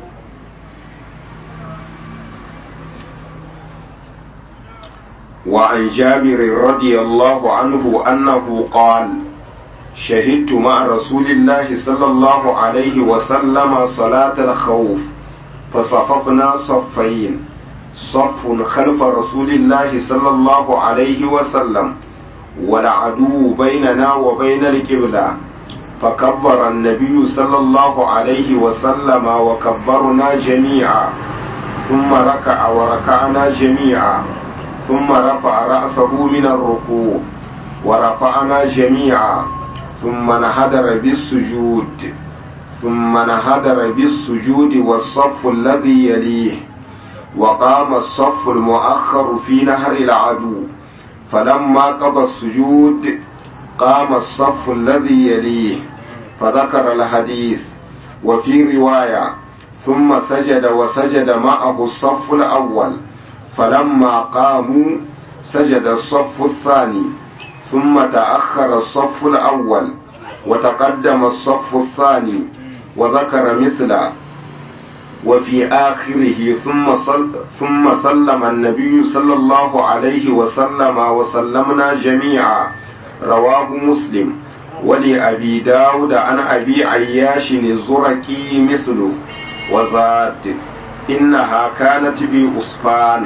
وعن جابر رضي الله عنه أنه قال شهدت مع رسول الله صلى الله عليه وسلم صلاة الخوف فصففنا صفين صف خلف رسول الله صلى الله عليه وسلم والعدو بيننا وبين القبلة فكبر النبي صلى الله عليه وسلم وكبرنا جميعا ثم ركع وركعنا جميعا ثم رفع رأسه من الركوع ورفعنا جميعا ثم نهدر بالسجود ثم نهدر بالسجود والصف الذي يليه وقام الصف المؤخر في نهر العدو فلما قضى السجود قام الصف الذي يليه فذكر الحديث وفي رواية ثم سجد وسجد معه الصف الأول فلما قاموا سجد الصف الثاني ثم تأخر الصف الأول وتقدم الصف الثاني وذكر مثله وفي آخره ثم صل ثم سلم النبي صلى الله عليه وسلم وسلمنا جميعا رواه مسلم ولأبي داود عن أبي عياش الزركي مثله وزاد إنها كانت بأسفان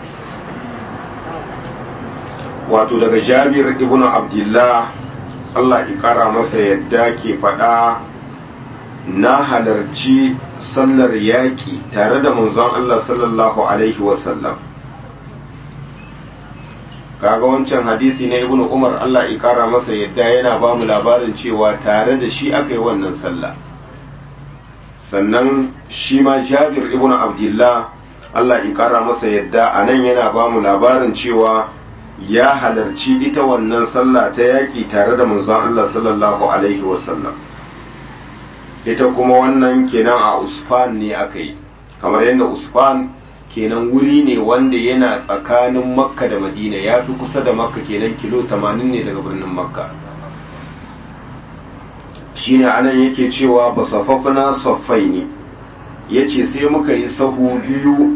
wato daga jabir ibn abdullah Allah ya kara masa yadda ke faɗa na halarci sallar yaƙi tare da manzon Allah sallallahu alaihi wasallam kaga wancan hadisi na ibn umar Allah ya kara masa yadda yana ba mu labarin cewa tare da shi aka yi wannan sallah sannan shi ma jabir ibn abdullah Allah ya kara masa yadda a nan yana ba mu labarin cewa ya halarci ita wannan sallah ta yaƙi tare da manzon Allah sallallahu alaihi wasallam ita kuma wannan kenan a usfan ne aka yi kamar yadda usfan kenan wuri ne wanda yana tsakanin makka da madina ya fi kusa da makka kenan kilo 80 ne daga birnin makka shine anan yake cewa ba safafna saffai ne ya ce sai muka yi sahu biyu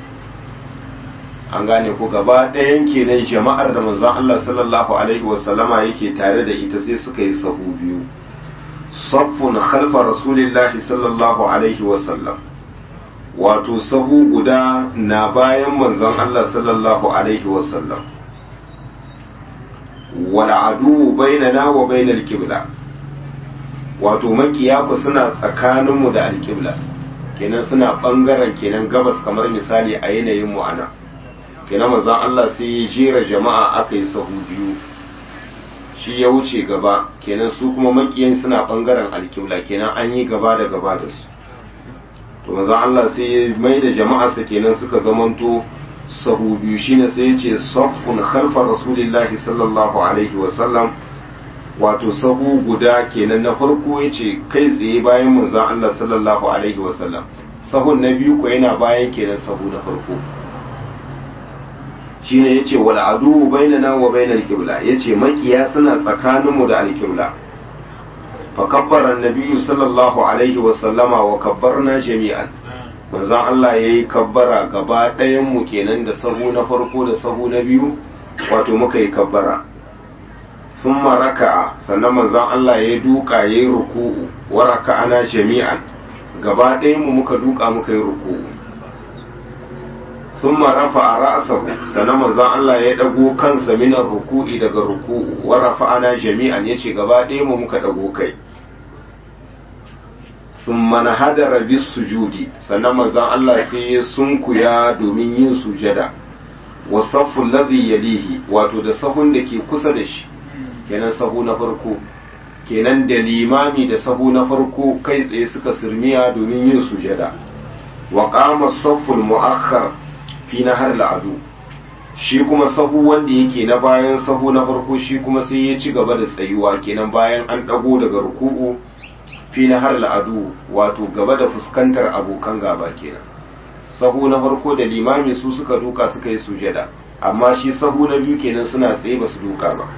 an gane ko gaba ɗayan kenan jama'ar da manzon Allah sallallahu alaihi wasallama yake tare da ita sai suka yi sahu biyu saffun khalfa rasulillahi sallallahu alaihi wasallam wato sahu guda na bayan manzon Allah sallallahu alaihi wasallam wal adu bainana wa bainal qibla wato makiya ku suna tsakaninmu da alqibla kenan suna bangaren kenan gabas kamar misali a yanayin mu ana kenan manzon Allah sai ya jera jama'a aka yi sahu biyu shi ya wuce gaba kenan su kuma makiyan suna bangaren alkibla kenan an yi gaba da gaba da su to manzon Allah sai ya mai da jama'arsa kenan suka zamanto sahu biyu shine sai ya ce saffun khalfa rasulillahi sallallahu alaihi wa sallam wato sahu guda kenan na farko ya ce kai tsaye bayan manzon Allah sallallahu alaihi wa sallam sahun na biyu ko yana bayan kenan sahu na farko shine yace wal adu bainana wa bainal qibla yace makiya suna tsakaninmu da alqibla fa kabbara annabiyyu sallallahu alaihi wa sallama wa kabbarna jami'an manzon Allah yayi kabbara gaba ɗayan mu kenan da sahu na farko da sahu na biyu wato muka yi kabbara thumma raka'a sannan manzon Allah yayi duka yayi ruku'u wa raka'ana jami'an gaba ɗayan mu muka duka muka yi ruku'u ثم رفع رأسه sannan manzon Allah ya dago kansa minar ruku'i daga ruku'u wa rafa'ana jami'an yace gaba ɗaya mu muka dago kai thumma nahadara bis sujudi sannan manzon Allah sai ya sunkuya domin yin sujada wa saffu alladhi yalihi wato da sahun da ke kusa da shi kenan sahu na farko kenan da limami da sahu na farko kai tsaye suka sirmiya domin yin sujada wa qama as-saffu al-mu'akhkhar fi na har la'adu shi kuma sahu wanda yake na bayan sahu na farko shi kuma sai ya ci gaba da tsayuwa kenan bayan an ɗago daga ruku'u fi na har la'adu wato gaba da fuskantar abokan gaba kenan sahu na farko da limami su suka duka suka yi sujada amma shi sahu na biyu kenan suna tsaye ba su duka ba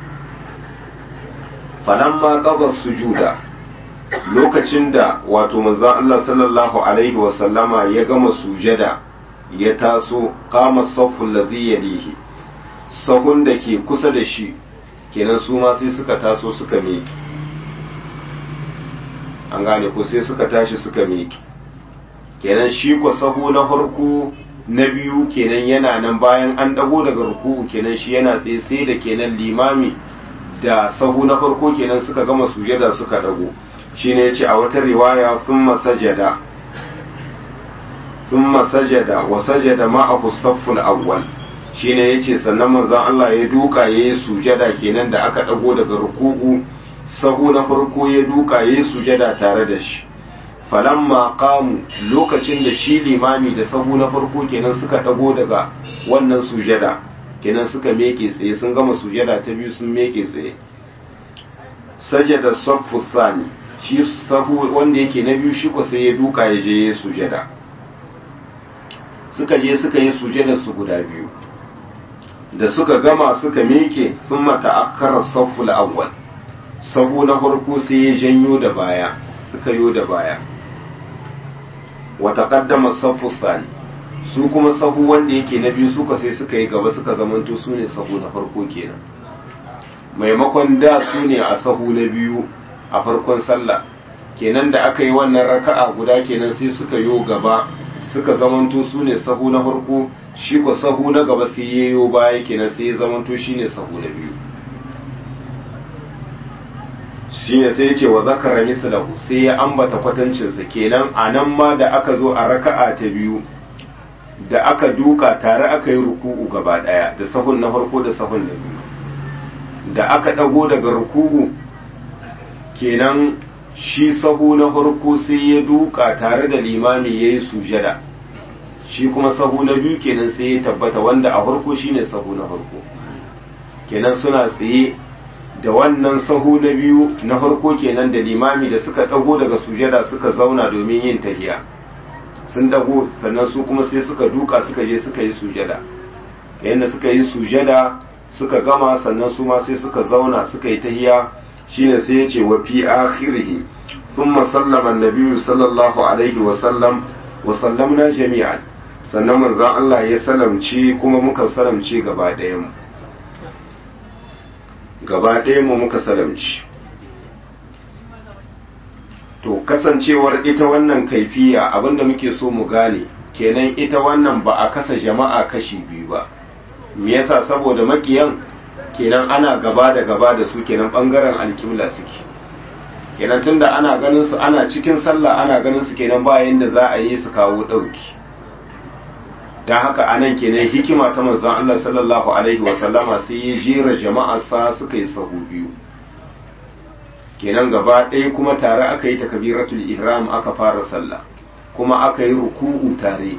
falamma qada sujuda lokacin da wato manzon Allah sallallahu alaihi wa sallama ya gama sujada ya taso kama saffun ladhi yalihi sahun da ke kusa da shi kenan su ma sai suka taso suka meki an gane ko sai suka tashi suka meki kenan shi ko sahu na farko na biyu kenan yana nan bayan an dago daga ruku'u kenan shi yana tsaye sai da kenan limami da sahu na farko kenan suka gama sujada suka dago shine yace a wata riwaya thumma sajada ثم سجد وسجد معه الصف الأول shine yace sannan manzon Allah ya duka yayi sujada kenan da aka dago daga ruku'u sahu na farko ya duka yayi sujada tare da shi falamma qamu lokacin da shi limami da sahu na farko kenan suka dago daga wannan sujada kenan suka meke tsaye sun gama sujada ta biyu sun meke tsaye sajada saffu thani shi sahu wanda yake na biyu shi ko sai ya duka ya je yayi sujada suka je suka yi sujada su guda biyu da suka gama suka miƙe sun mata akarar safful awwal sahu na farko sai ya janyo da baya suka yo da baya wata kaddama saffu sani su kuma sahu wanda yake na biyu suka sai suka yi gaba suka zamanto su ne sahu na farko kenan maimakon da su ne a sahu na biyu a farkon sallah kenan da aka yi wannan raka'a guda kenan sai suka yo gaba suka zamanto su ne sahu na farko shi ko sahu na gaba sai ya yo baya kenan sai ya zamanto shi ne sahu na biyu shi ne sai ya ce wa zakara mislahu sai ya ambata kwatancinsa kenan a nan ma da aka zo a raka'a ta biyu da aka duka tare aka yi ruku'u gaba daya da sahun na farko da sahun na biyu da aka dago daga ruku'u kenan shi sahu na farko sai ya duka tare da limami ya yi sujada shi kuma sahu na biyu kenan sai ya tabbata wanda a farko shine sahu na farko kenan suna tsaye da wannan sahu na biyu na farko kenan da limami da suka dago daga sujada suka zauna domin yin tahiya sun dago sannan su kuma sai suka duka suka je suka yi sujada yayin da suka yi sujada suka gama sannan su ma sai suka zauna suka yi tahiya shine sai ya ce wa fi akhirihi thumma sallama an-nabi sallallahu alaihi wa sallam wa sallamna jami'an sannan manzon Allah ya salamci kuma muka salamci gaba ɗayan mu gaba ɗayan mu muka salamci to kasancewar ita wannan kaifiya abinda muke so mu gane kenan ita wannan ba a kasa jama'a kashi biyu ba me yasa saboda makiyan kenan ana gaba da gaba da su kenan bangaren alkibla suke kenan tunda ana ganin su ana cikin sallah ana ganin su kenan bayan da za a yi su kawo ɗauki don haka anan kenan hikima ta manzon Allah sallallahu alaihi wasallama sai ya jera jama'arsa suka yi sahu biyu kenan gaba ɗaya kuma tare aka yi takabiratul ihram aka fara sallah kuma aka yi ruku'u tare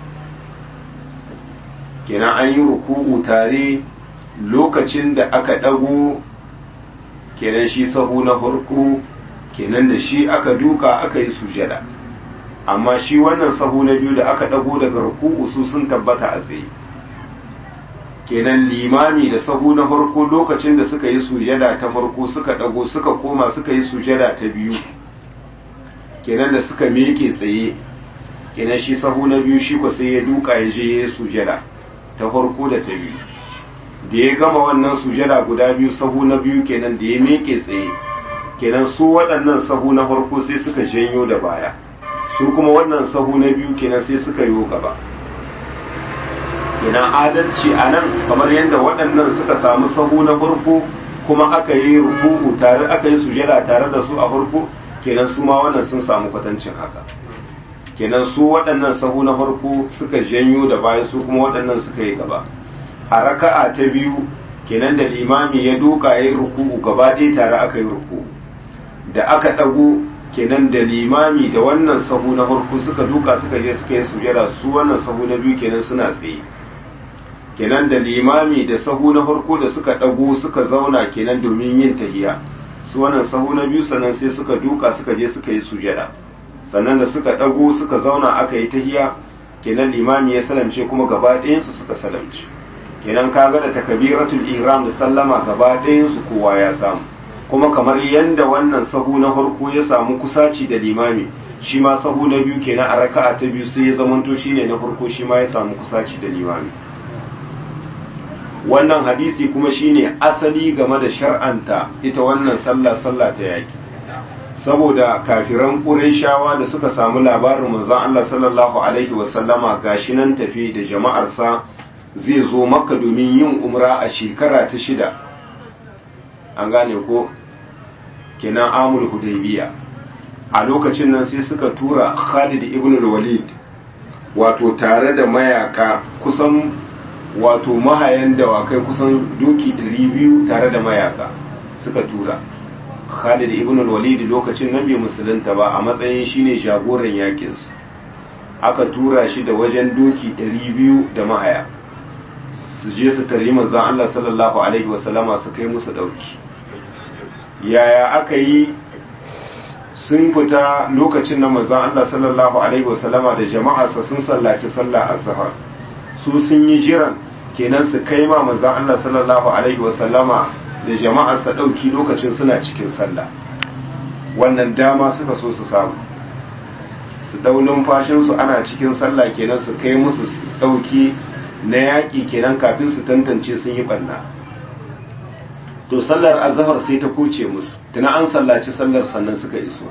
kenan an yi ruku'u tare lokacin da aka ɗago kenan shi sahu na farko kenan da shi aka duka aka yi sujada amma shi wannan sahu na biyu da aka ɗago daga ruku'u su sun tabbata a tsaye kenan limami da sahu na farko lokacin da suka yi sujada ta farko suka ɗago suka koma suka yi sujada ta biyu kenan da suka meke tsaye kenan shi sahu na biyu shi ko sai ya duka ya je ya yi sujada ta farko da ta biyu da ya gama wannan sujada guda biyu sahu na biyu kenan da ya meke tsaye kenan su waɗannan sahu na farko sai suka janyo da baya su kuma wannan sahu na biyu kenan sai suka yi gaba kenan adalci a nan kamar yadda waɗannan suka samu sahu na farko kuma aka yi ruku'u tare aka yi sujada tare da su a farko kenan su ma wannan sun samu kwatancin haka kenan su waɗannan sahu na farko suka janyo da baya su kuma waɗannan suka yi gaba a raka'a ta biyu kenan da limami ya duka ya yi ruku'u gaba ɗaya tare aka yi ruku'u da aka ɗago kenan da limami da wannan sahu na farko suka duka suka je suka yi sujada su wannan sahu na biyu kenan suna tsaye kenan da limami da sahu na farko da suka ɗago suka zauna kenan domin yin tahiya su wannan sahu na biyu sannan sai suka duka suka je suka yi sujada sannan da suka ɗago suka zauna aka yi tahiya kenan limami ya salamce kuma gaba ɗayansu suka salamce kenan kaga da takabiratul ihram da sallama gaba ɗayansu kowa ya samu kuma kamar yadda wannan sahu na farko ya samu kusaci da limami shi ma sahu na biyu kenan a raka'a ta biyu sai ya zamanto shine na farko shi ma ya samu kusaci da limami wannan hadisi kuma shine asali game da shar'anta ita wannan sallah sallah ta yaki saboda kafiran ƙurayshawa da suka samu labarin manzon Allah sallallahu alaihi wasallama gashi nan tafi da jama'arsa zai zo makka domin yin umra a shekara ta shida an gane ko kenan amul hudaybiya a lokacin nan sai suka tura Khalid ibn al-Walid wato tare da mayaka kusan wato mahayan dawakai kusan doki 200 tare da mayaka suka tura Khalid ibn al-Walid lokacin nan bai musulunta ba a matsayin shine jagoran yakin su aka tura shi da wajen doki 200 da mahaya su je su tari manzon Allah sallallahu alaihi wasallama su kai musu dauki yaya aka yi sun fita lokacin na manzon Allah sallallahu alaihi wasallama da jama'arsa sun sallaci sallah azhar su sun yi jiran kenan su kai ma manzon Allah sallallahu alaihi wasallama da jama'arsa dauki lokacin suna cikin sallah wannan dama suka so su samu su dau numfashinsu ana cikin sallah kenan su kai musu dauki na yaƙi kenan kafin su tantance sun yi ɓanna to sallar azahar sai ta kuce musu tuna an sallaci sallar sannan suka iso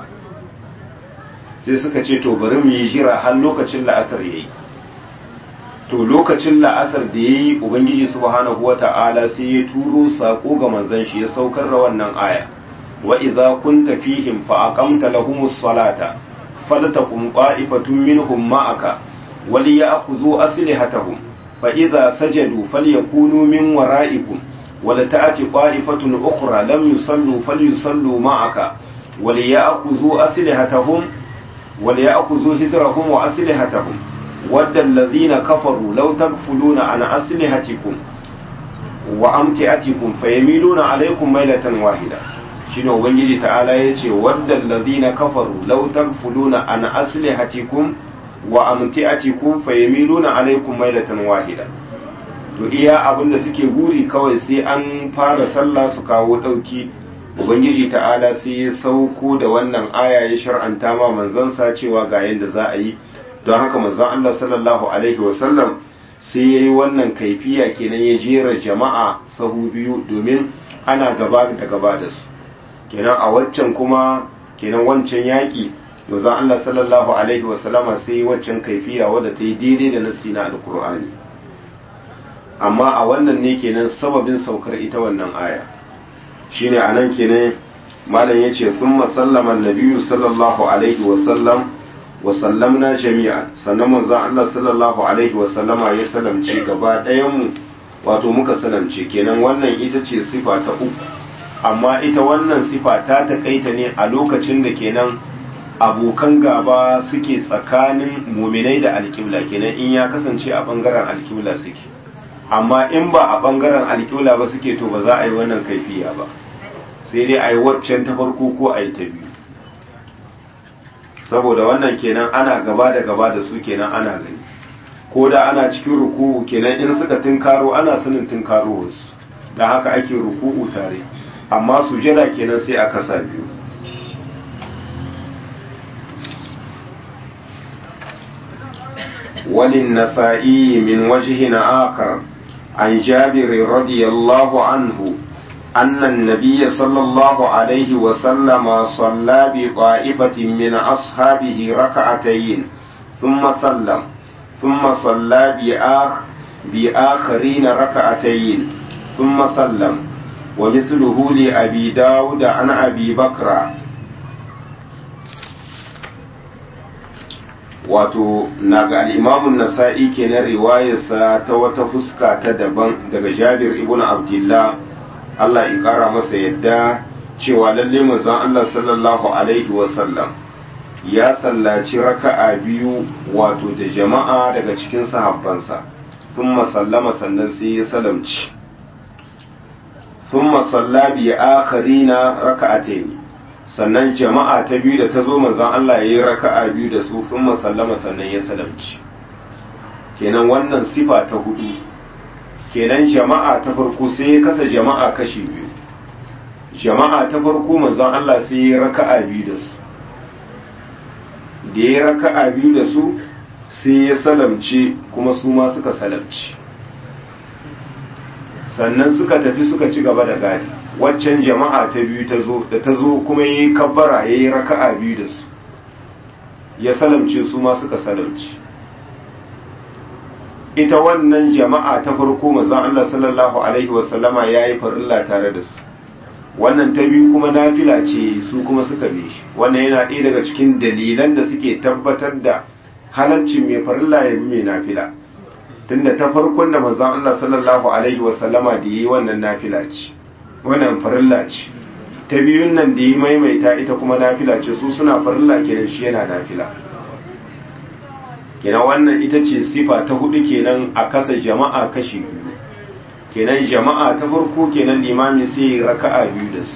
sai suka ce to bari mu yi jira har lokacin la'asar yayi to lokacin la'asar da yayi ubangiji subhanahu wata'ala sai ya turo sako ga manzon shi ya saukar da wannan aya wa idza kunta fihim fa aqamta lahumus salata faltakum qa'ifatun minhum ma'aka وليأخذوا أسلحتهم فإذا سجدوا فليكونوا من ورائكم ولتأتي طائفة أخرى لم يصلوا فليصلوا معك وليأخذوا أسلحتهم وليأخذوا هزرهم وأسلحتهم ود الذين كفروا لو تغفلون عن أسلحتكم وأمتعتكم فيميلون عليكم ميلة واحدة shine ubangiji ta'ala yace waddal ladina kafaru law tagfuluna an aslihatikum wa amti'atikum fayamiluna alaykum mailatan wahida to iya abinda suke guri kawai sai an fara sallah su kawo dauki ubangiji ta'ala sai ya sauko da wannan aya ya shar'anta ma manzon sa cewa ga yanda za a yi don haka manzon Allah sallallahu alaihi wasallam sai yayi wannan kaifiya kenan ya jera jama'a sahu biyu domin ana gaba da gaba da su kenan a waccan kuma kenan wancan yaki manzon Allah sallallahu alaihi wasallama sai waccan kaifiya wadda ta yi daidai da nassi na alkur'ani amma a wannan ne kenan sababin saukar ita wannan aya shine anan kenan malam yace thumma sallama an-nabiyyu sallallahu alaihi wa sallam wa sallamna jami'an sannan manzon Allah sallallahu alaihi wa sallama ya salamce gaba ɗayan mu wato muka salamce kenan wannan ita ce sifa ta uku amma ita wannan sifa ta takaita ne a lokacin da kenan abokan gaba suke tsakanin muminai da alkibla kenan in ya kasance a bangaren alkibla suke amma in ba a bangaren alkibla ba suke to ba za a yi wannan kaifiya ba sai dai a yi waccan ta farko ko a yi ta biyu saboda wannan kenan ana gaba da gaba da su kenan ana gani ko da ana cikin ruku'u kenan in suka tunkaro ana sanin tunkaro wasu da haka ake ruku'u tare amma sujada kenan sai a kasa biyu وللنسائي من وجه آخر عن جابر رضي الله عنه أن النبي صلى الله عليه وسلم صلى بطائفة من أصحابه ركعتين ثم سلم ثم صلى بآخ بآخرين ركعتين ثم سلم ومثله لأبي داود عن أبي بكر wato na ga al'imamun nasa'i kenan riwayarsa ta wata fuska ta daban daga jabir ibn abdullah Allah in kara masa yadda cewa lalle manzon Allah sallallahu alaihi wasallam ya sallaci raka'a biyu wato da jama'a daga cikin sahabbansa thumma sallama sannan sai ya salamci thumma salla bi akharina raka'atayn sannan jama'a ta biyu da ta zo manzon Allah ya yi raka'a biyu da su thumma sallama sannan ya salamci kenan wannan sifa ta hudu kenan jama'a ta farko sai ya kasa jama'a kashi biyu jama'a ta farko manzon Allah sai ya raka'a biyu da su da ya raka'a biyu da su sai ya salamce kuma su ma suka salamci sannan suka tafi suka ci gaba da gadi waccan jama'a ta biyu ta zo da ta zo kuma ya yi kabbara ya yi raka'a biyu da su ya salamce su ma suka salamci ita wannan jama'a ta farko mazan Allah sallallahu alaihi wasallama ya yi farilla tare da su wannan ta biyu kuma nafila ce su kuma suka bi shi wannan yana ɗaya daga cikin dalilan da suke tabbatar da halaccin mai farilla ya bi mai nafila tunda ta farkon da manzon Allah sallallahu alaihi wasallama da yi wannan nafila ce wannan farilla ce ta biyun nan da yi maimaita ita kuma nafila ce su suna farilla kenan shi yana nafila kenan wannan ita ce sifa ta hudu kenan a kasa jama'a kashi biyu kenan jama'a ta farko kenan limami sai ya raka'a biyu da su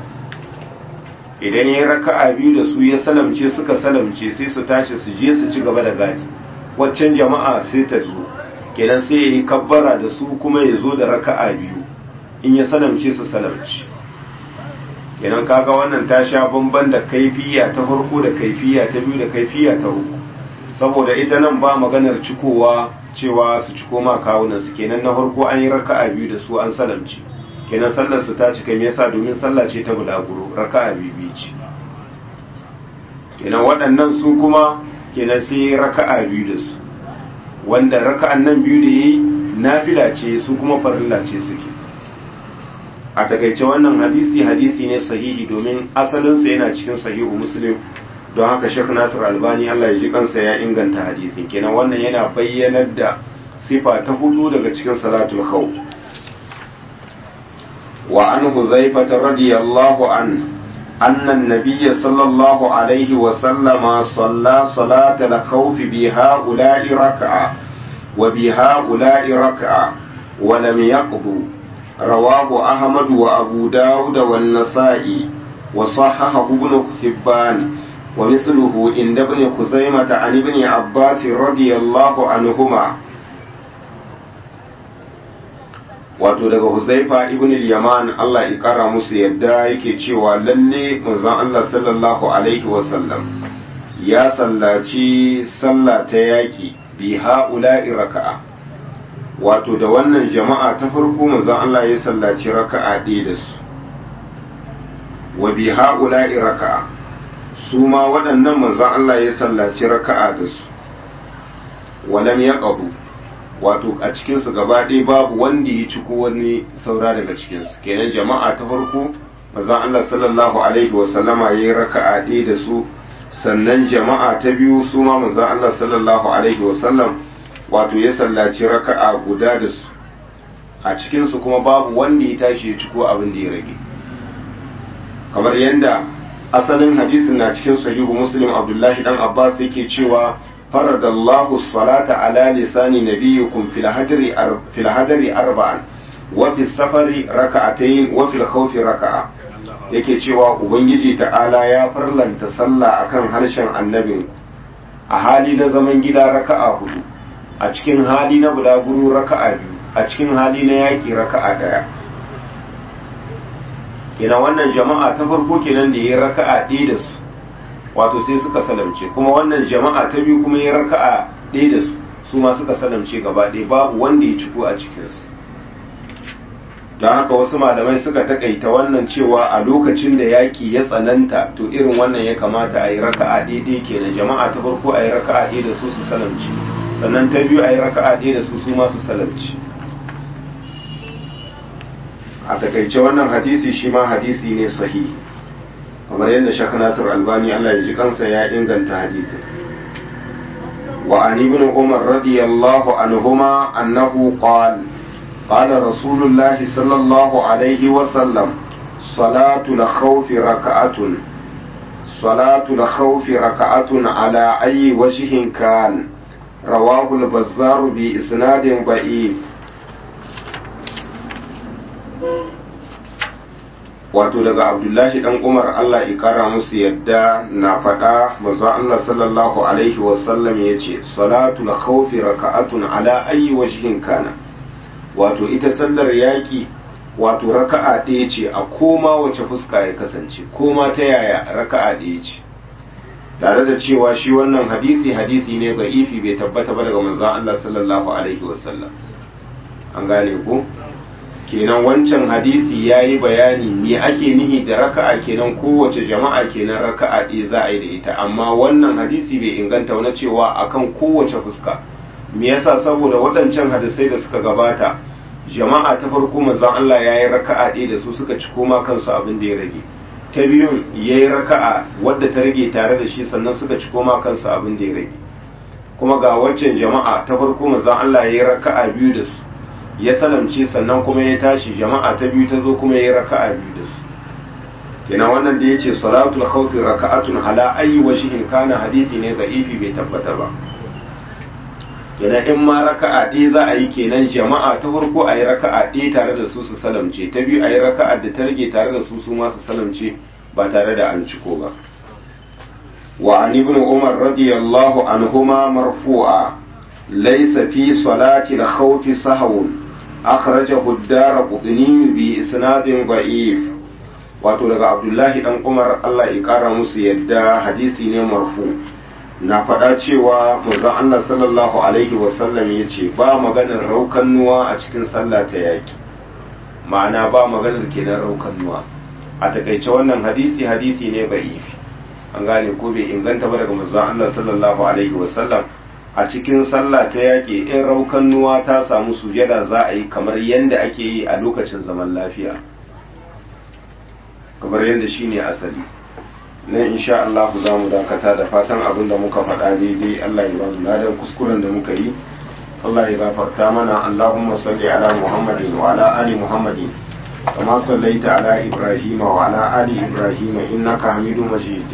idan ya raka'a biyu da su ya salamce suka salamce sai su tashi su je su ci gaba da gadi waccan jama'a sai ta zo kenan sai ya yi kabbara da su kuma ya zo da raka'a biyu in ya salamce su salamce kenan kaga wannan ta sha bamban da kaifiya ta farko da kaifiya ta biyu da kaifiya ta uku saboda ita nan ba maganar cikowa cewa su ciko ma kawunan su kenan na farko an yi raka'a biyu da su an salamci kenan sallar su ta cika me yasa domin sallah ce ta bulaguro raka'a biyu ce kenan waɗannan su kuma kenan sai raka'a biyu da su wanda raka'an nan biyu da yayi nafila ce su kuma farilla ce suke a takaice wannan hadisi hadisi ne sahihi domin asalinsa yana cikin sahihu muslim don haka Sheikh Nasir Albani Allah ya ji kansa ya inganta hadisin kenan wannan yana bayyanar da sifa ta hudu daga cikin salatul khawf wa an Huzaifah radiyallahu an anna an-nabiy sallallahu alaihi wa sallama salla salatal khawf bi ha'ula'i rak'a wa bi ha'ula'i rak'a wa lam yaqdu rawahu Ahmad wa Abu Dawud wa an-Nasa'i wa sahahahu Ibn Hibban ومثله عند ابن خزيمة عن ابن عباس رضي الله عنهما wato daga Huzaifa ibn al-Yaman Allah ya kara musu yadda yake cewa lalle manzon Allah sallallahu alaihi wasallam ya sallaci sallah ta yaki bi ha'ula'i raka'a wato da wannan jama'a ta farko manzon Allah ya sallaci raka'a ɗaya da su wa bi ha'ula'i raka'a su ma waɗannan manzan Allah ya sallaci raka'a da su walam ya ƙabu wato a cikinsu gaba ɗaya babu wanda ya ci ko wani saura daga cikinsu kenan jama'a ta farko manzon Allah sallallahu alaihi wasallama yayi raka'a ɗaya da su sannan jama'a ta biyu su ma manzon Allah sallallahu alaihi wasallam wato ya sallaci raka'a guda da su a cikin su kuma babu wanda ya tashi ya ciko abin da ya rage kamar yadda asalin hadisin na cikin sahihu muslim abdullahi dan abbas yake cewa faradallahu salata ala lisani nabiyikum fil hadri fil hadri arba'an wa fi safari raka'atayn wa fil khawfi raka'a yake cewa ubangiji ta'ala ya farlanta sallah akan harshen annabinku a hali na zaman gida raka'a hudu a cikin hali na bulaguro raka'a biyu a cikin hali na yaƙi raka'a daya kenan wannan jama'a ta farko kenan da ya raka'a ɗaya da su wato sai suka salamce kuma wannan jama'a ta biyu kuma ya raka'a ɗaya da su su ma suka salamce gaba ɗaya babu wanda ya ciko a cikinsu don haka wasu malamai suka takaita wannan cewa a lokacin da yaƙi ya tsananta to irin wannan ya kamata a yi raka'a ɗaya kenan jama'a ta farko a yi raka'a ɗaya da su su salamce sannan ta biyu a yi raka'a ɗaya da su su ma su salamce a takaice wannan hadisi shi ma hadisi ne sahihi kamar yadda shek nasir albani allah ya ji kansa ya inganta hadisin wa an ibn umar radiyallahu anhuma annahu qala qala rasulullahi sallallahu alaihi wa sallam salatu al-khawf raka'atun salatu al-khawf raka'atun ala ayyi wajhin kan rawahu al-bazzar bi isnadin da'if wato daga abdullahi dan umar allah ya kara musu yadda na faɗa manzo allah sallallahu alaihi wasallam ya ce salatul khawfi raka'atun ala ayyi wajhin kana wato ita sallar yaki wato raka'a ɗaya ce a koma wace fuska ya kasance koma ta yaya raka'a ɗaya ce tare da cewa shi wannan hadisi hadisi ne ifi bai tabbata ba daga manzon allah sallallahu alaihi wasallam an gane ku kenan wancan hadisi ya yi bayani me ake nihi da raka'a kenan kowace jama'a kenan raka'a ɗaya za a yi da ita amma wannan hadisi bai inganta wani cewa akan kowace fuska me yasa saboda waɗancan hadisai da suka gabata jama'a ta farko manzon Allah ya yi raka'a ɗaya da su suka ci koma kansu abin da ya rage ta biyun ya yi raka'a wadda ta rage tare da shi sannan suka ci koma kansu abin da ya rage kuma ga waccan jama'a ta farko manzon Allah ya yi raka'a biyu da su ya salamce sannan kuma ya tashi jama'a ta biyu ta zo kuma ya raka'a biyu da su kenan wannan da yace salatul khawfi raka'atun ala ayi wajhin kana hadisi ne da'ifi bai tabbata ba kenan in ma raka'a ɗaya za a yi kenan jama'a ta farko a yi raka'a ɗaya tare da su su salamce ta biyu a yi raka'a da ta rage tare da su su ma su salamce ba tare da an ciko ba wa an ibn umar radiyallahu anhuma marfu'a laysa fi salati al-khawfi sahwun akhrajahu ad-darqutni bi isnadin da'if wato daga abdullahi dan umar Allah ya kara musu yadda hadisi ne marfu na faɗa cewa manzon Allah sallallahu alaihi wasallam ya ce ba maganar raukannuwa a cikin sallah ta yaki ma'ana ba maganar kenan raukannuwa a takaice wannan hadisi hadisi ne da'ifi an gane ko bai inganta ba daga manzon Allah sallallahu alaihi wasallam a cikin sallah ta yaƙi in raukannuwa ta samu sujada za a yi kamar yadda ake yi a lokacin zaman lafiya kamar yadda shi ne asali na insha Allah za mu dakata da fatan abin da muka faɗa daidai Allah ya ba mu ladan kuskuren da muka yi Allah ya gafarta mana Allahumma salli ala Muhammadin wa ala ali Muhammadin kama sallaita ala Ibrahim wa ala ali Ibrahim innaka Hamidum Majid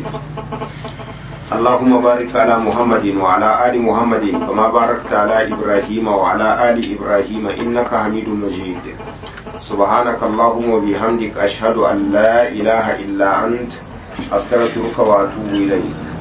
اللهم بارك على محمد وعلى آل محمد كما باركت على إبراهيم وعلى آل إبراهيم إنك حميد مجيد سبحانك اللهم وبحمدك أشهد أن لا إله إلا أنت أستغفرك وأتوب إليك